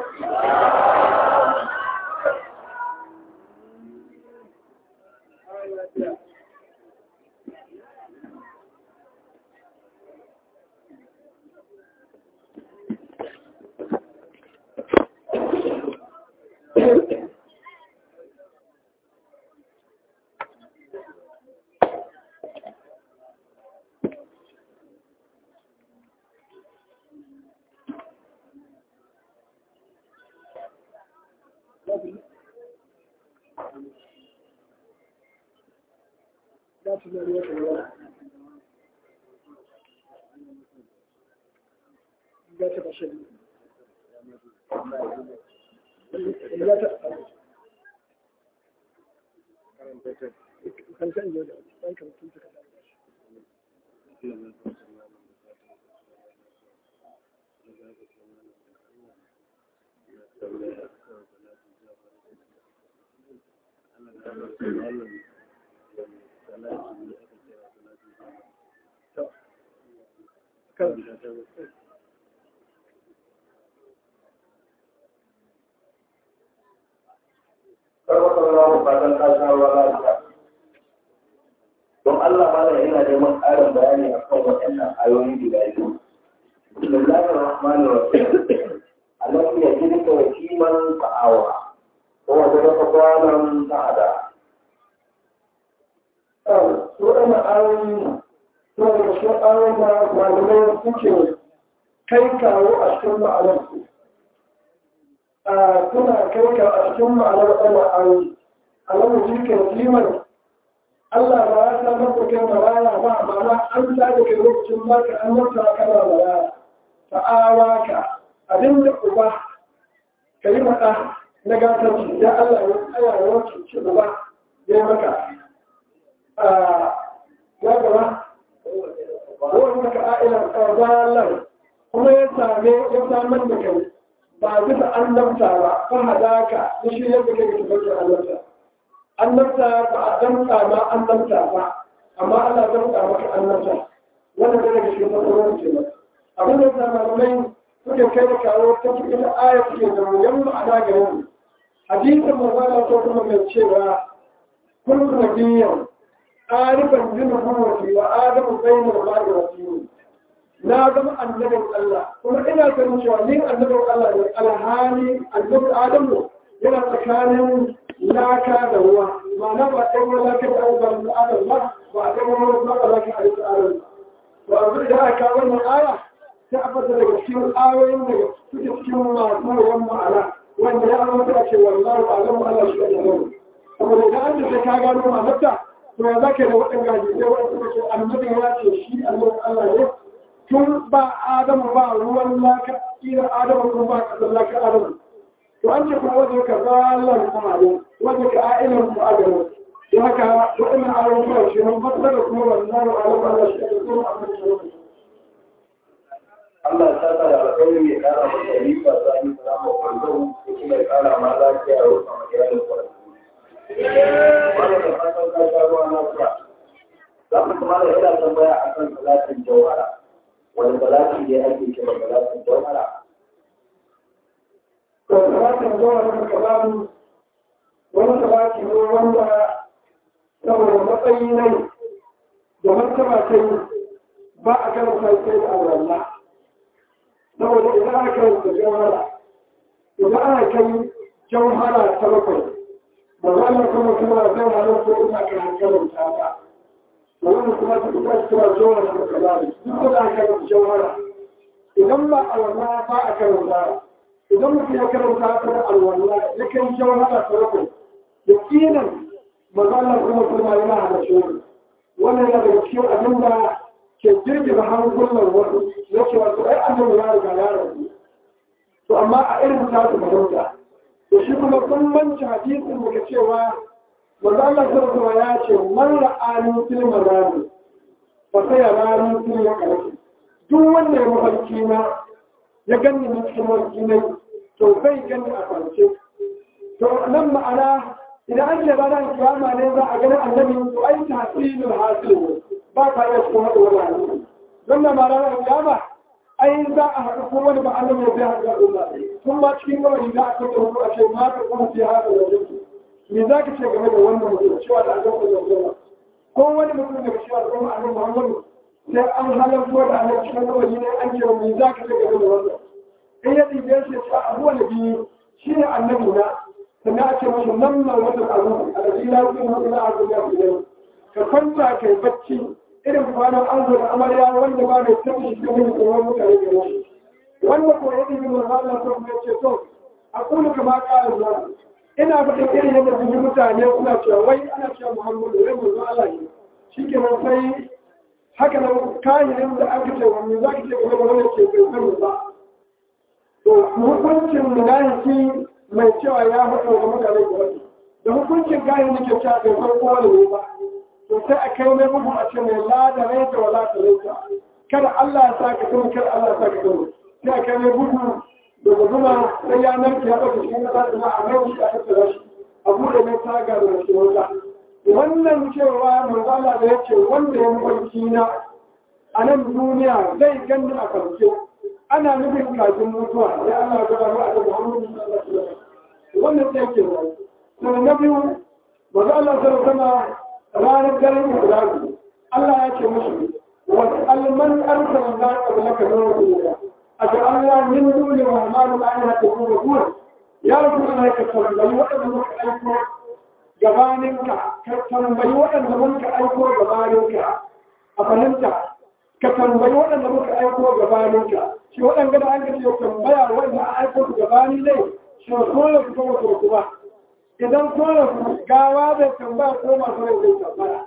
don Allah ma yana neman ƙarin bayani a kan waɗannan ayoyi guda biyu. Bismillahir Rahmanir Rahim. Alam ya jirka wa kiman ta'awa. Ko wanda ka kwanan ta'ada. su ɗana ayoyi suna da shi ayoyi da malamai suke kai kawo a cikin ma'anarsu. Suna kai kawo a cikin ma'anar ɗana ayoyi. alamu shi ka kiman Allah ba ya samar da kai maraya ba amma an sa da kai lokacin ba ka an mata kana maraya ta'awa ka abin da uba ka yi mata na gatar shi ya Allah ya tsaya ya wace shi uba ya yi maka ya gaba wani maka a'ilan ƙarzalar kuma ya same ya samar da kai ba bisa annabta ba fa hadaka ya shi yadda kai ka tabbata annabta annabta ba a damta ma annabta ba amma Allah damta maka annabta wannan da daga cikin matsalolin ce ba abin da zamanin suke kai da kawo ta cikin aya suke da wuyan ma'ana ga yau hadisin mazala ko kuma mai cewa kullu nabiyyan arifan bin nubuwati wa adamu bainal mar'i wa tini na zama annabin Allah kuma ina ganin cewa ni annabin Allah ne alhali annabin Adamu yana tsakanin laka da ruwa ma'ana ba ɗan ruwa laka da abubuwan da Adam ba ba a ɗan ruwa ba laka a yasa Adam ba a zai da aka wannan aya ta abata daga cikin ayoyin da suke cikin masu yawan ma'ana wanda ya amince a ce wallahu alamu Allah shi da yau saboda idan an ce ka gano ma'anarta to ya zaka da waɗanda hadisai waɗanda suka ce annabin ya ce shi annabin Allah ne tun ba adamu ba ruwan laka ira adamu kuma ba kasar laka adamu to an ce kuma wajen ka zalar ma'adin wajen ka a'ilan ku adamu don haka waɗannan ayon kuma shi nan fasar da kuma wannan ayon Allah shi ake kuma a kan shi Allah ta sa da alƙawari ya kara masa rifa ta yi salamu kwanzau da kuma ya kara ma lafiya a wasu magiyalin kwanzu. Wanda da fatan ka sha ruwa na kura. Za ku kuma da yana tambaya a kan salatin jawara. wani salati ne ake kira salatin jawhara to salatin jawhara da kalamu wani salati ne wanda saboda matsayi ne da martaba ta yi ba a karanta sai da Allah saboda idan aka karanta jawhara idan aka kai jawhara ta bakwai ba za mu kuma kuma zai halar ko ina kan karanta ba wani kuma ta kuma cewa jawara da kalari duk da aka yi jawara idan ba a wannan ba a karanta idan mutum ya karanta ta da alwala ya kai jawara ta rukun da kinan maganar kuma kuma yana hada shi wannan yana daga cikin abin da ke girgiza hankulan wasu ya ce wasu ai annabi ya riga ya rabu to amma a irin ta su fahimta da shi kuma kun manci hadisin da cewa وذلك سرطة وياتي من رآني في المرام فسيراني في المكان دون المفلكين يغني من المفلكين to zai gani a kwance to nan ma'ana idan an ce ranar kiyama ne za a gani annabi to ai tahsilul hasil ba ka iya cikin hada wani annabi don da ma ranar kiyama ai za a haɗu ko wani ba annabi ya zai haɗu da Allah kun ma cikin gawani za a kanta hudu a ce ma ka kuma fi hada da jinsu me za ka ce game da wannan mutum cewa da annabi da zama ko wani mutum daga cewa da kuma annabi Muhammadu sai an halarta da annabi cikin kawai ne an ce me za ka ce game da wannan in ya ɗibe shi ce abuwa da biyu shi ne annabi na sannan a ce masa nan na wata abu a da ila kuma mutum na abu ya fi ka kwanta kai bacci irin kwanan an zo da amarya wanda ba mai tafi shi kuma tsoron mutane da shi wanda ko ya ɗibe mai Allah ko kuma ya ce to a kuma kama ƙarin nan ina faɗin irin yadda kuji mutane suna cewa wai ana cewa muhammadu wai manzo Allah ne shi ke nan sai haka nan kayan da aka ce wani za ka ce game da wani ke bai sani ba to hukuncin munafiki mai cewa ya faɗa ga mutane da wani da hukuncin kayan da ke cewa bai san kowa ne ba to sai a kai mai bugu a ce mai la da raita wa la ta raita kada Allah ya sa ka sani kada Allah ya sa ka sani sai a kai mai bugu daga zuma sai ya narke ya ɗauka cikin ƙasa da a mai shi a tattara shi a buɗe mai taga da shi wata wannan cewa manzala da ya ce wanda ya mafarki na a nan duniya zai gani a farke ana nufin kafin mutuwa ya Allah ga ba a da Muhammadu sallallahu alaihi wasallam wannan sai ke nan to na biyu manzo Allah sallallahu alaihi ranar garin Ibrahim Allah ya ce musu wa alman arsalna qablaka min rasulika أجعلنا من دون الرحمن آلهة يعبدون يا رسول الله كتنبي وأن منك أيكو جبانك كتنبي وأن منك أيكو جبانك أفهمت كتنبي وأن منك أيكو جبانك شو أن قد أنك تنبيا وأن أيكو جباني لي شو رسول الله كتنبي كتنبي idan kone gawa bai tambaya ko masu rai zai tambaya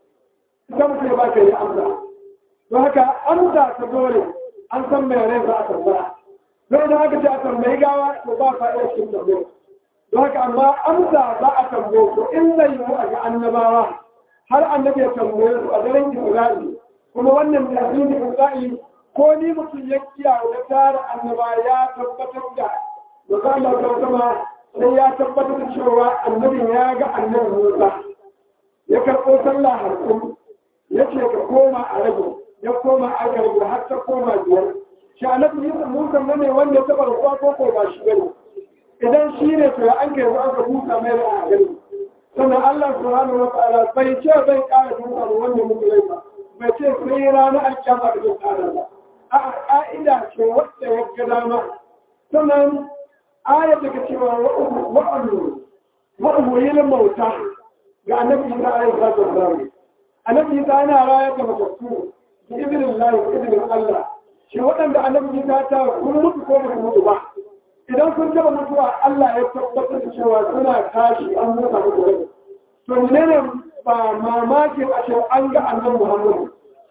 ita mutum ba ka yi amsa don haka amsa ta dole an san mai rai za a tambaya don idan aka ce a tambayi gawa to ba fa'ida cikin tambaya don haka amma amsa za a tambaye su in zai yi a ga annabawa har annabi ya tambaye su a daren isra'i kuma wannan tasirin isra'i ko ni mutum ya kiyaye da tara annaba ya tabbatar da da Allah ta sama sai ya tabbatar da cewa annabin ya ga annabi Musa ya karɓo sallah harkun ya ce ka koma a rage ya koma a garbi har ta koma biyar shi annabi Musa ne wanda ya taɓa rasuwa ko ko ba shi bane idan shi ne to an kai an ka busa mai da a gani sannan Allah subhanahu wa ta'ala bai ce bai ƙara busa da wanda muku rai ba bai ce sai ranar alƙiyama da zai ƙara ba a ƙa'ida ce wadda ya ga dama sannan ayat da ke cewa wa'adu wa'adu yin mauta ga annabi Isa alayhi salatu wasalam annabi Isa yana rayar da matattu bi idinin Allah bi idinin Allah shi waɗanda annabi Isa ta kun mutu ko ba mutu ba idan kun taba mutuwa Allah ya tabbatar da cewa suna tashi an mutu mutu rai to menene ba mamakin a ce an ga annabi Muhammad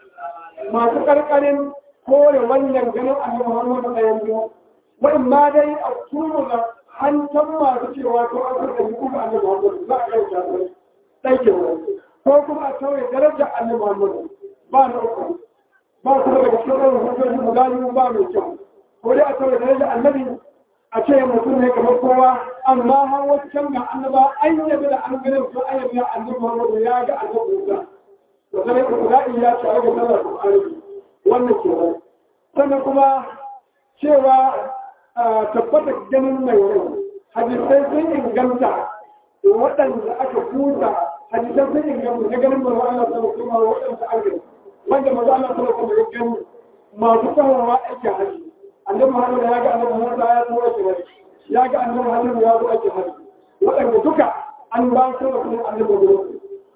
masu karkarin kore wannan ganin annabi Muhammad da yanzu wai ma dai a turu da hantan masu cewa to an san da kuma annabi Muhammad za a kai ta sai ke ko kuma a tauye darajar annabi Muhammad ba na uku ba kuma daga cikin ɗan hujjoji mu gani ba mai kyau ko dai a tauye darajar annabi a ce mutum ne kamar kowa amma har wasu can ga annaba an yabi da an ganin su an yabi da annabi Muhammad ya ga annabi Musa to sai ku ga iya ce ga sallar Qur'ani wannan kenan sannan kuma cewa tabbata ganin mai rai hadisai sun inganta waɗanda aka kuta hadisai sun inganta na ganin mai Allah sama kuma waɗanda aka wanda mazu Allah sama kuma ya gani masu tsawarwa ake haji annabi Muhammad ya ga annabi Musa ya zo ake haji ya ga annabi Muhammad ya zo ake haji waɗanda duka an ba su da kuma annabi Muhammad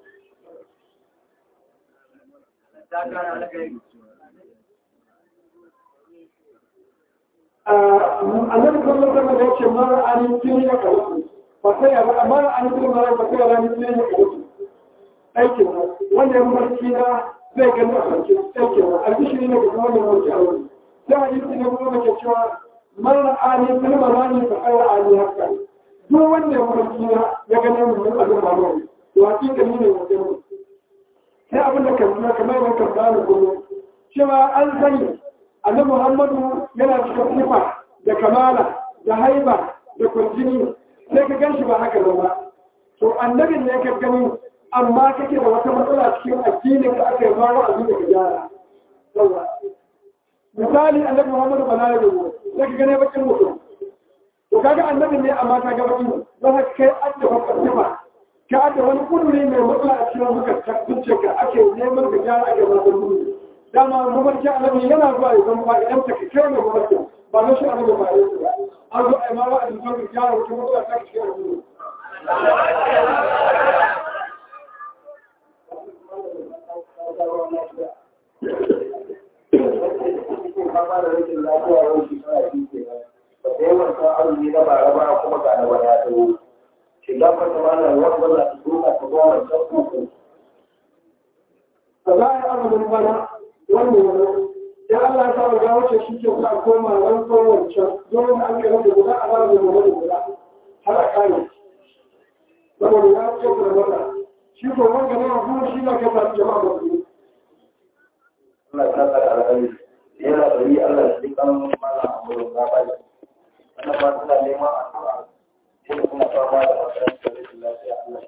annabi sallallahu alaihi wasallam yace mara an tuni ya kawo ba sai ya mara an tuni mara ba sai ya rani tuni ya kawo aikin wanda ya mafarki na zai gani a sarki aikin albishiri ne ga wannan mafarki a wani sai hadisi ne kuma ke cewa mara an tuni mara ne ba kai an haka duk wanda ya mafarki na ya gani mun mun abin ba mai to hakika ne wajen sai abin da kan kamar yadda kan bani kullum cewa an sani annabi Muhammadu yana cikin sifa da kamala da haiba da kurjini sai ka gan shi ba haka ba to annabin ne ka gani amma kake da wata matsala cikin addinin da aka yi ma wa abin da ka gyara yawa misali annabi Muhammadu ba na yi sai ka gane bakin mutum to kaga annabin ne amma ka ga bakin don haka kai adda wata sifa ka adda wani kuduri mai matsala a cikin zukar zuciyarka ake neman ka gyara ake masu kuduri dama mafarki annabi yana zuwa ya zama idan ta kai mai mafarki ba na shi annabi ba ya ba an zo a yi mawa a jikin da gyara wata matsala ta cikin annabi Shiga fata mana wanda za ta duka ta goma ta uku. ba za a yi azumin bana wannan wani ya Allah ya sa ga wuce shi ke sa koma wani ko wancan dole da an kai da guda a ba da gobe da guda har a kare saboda ya ce ku da mata shi ko wanda ne kuma shi na kai ta jama'a ba su Allah ta tsara alƙali yana bari Allah shi kan mana a wurin gaba. Wannan ba tana neman addu'a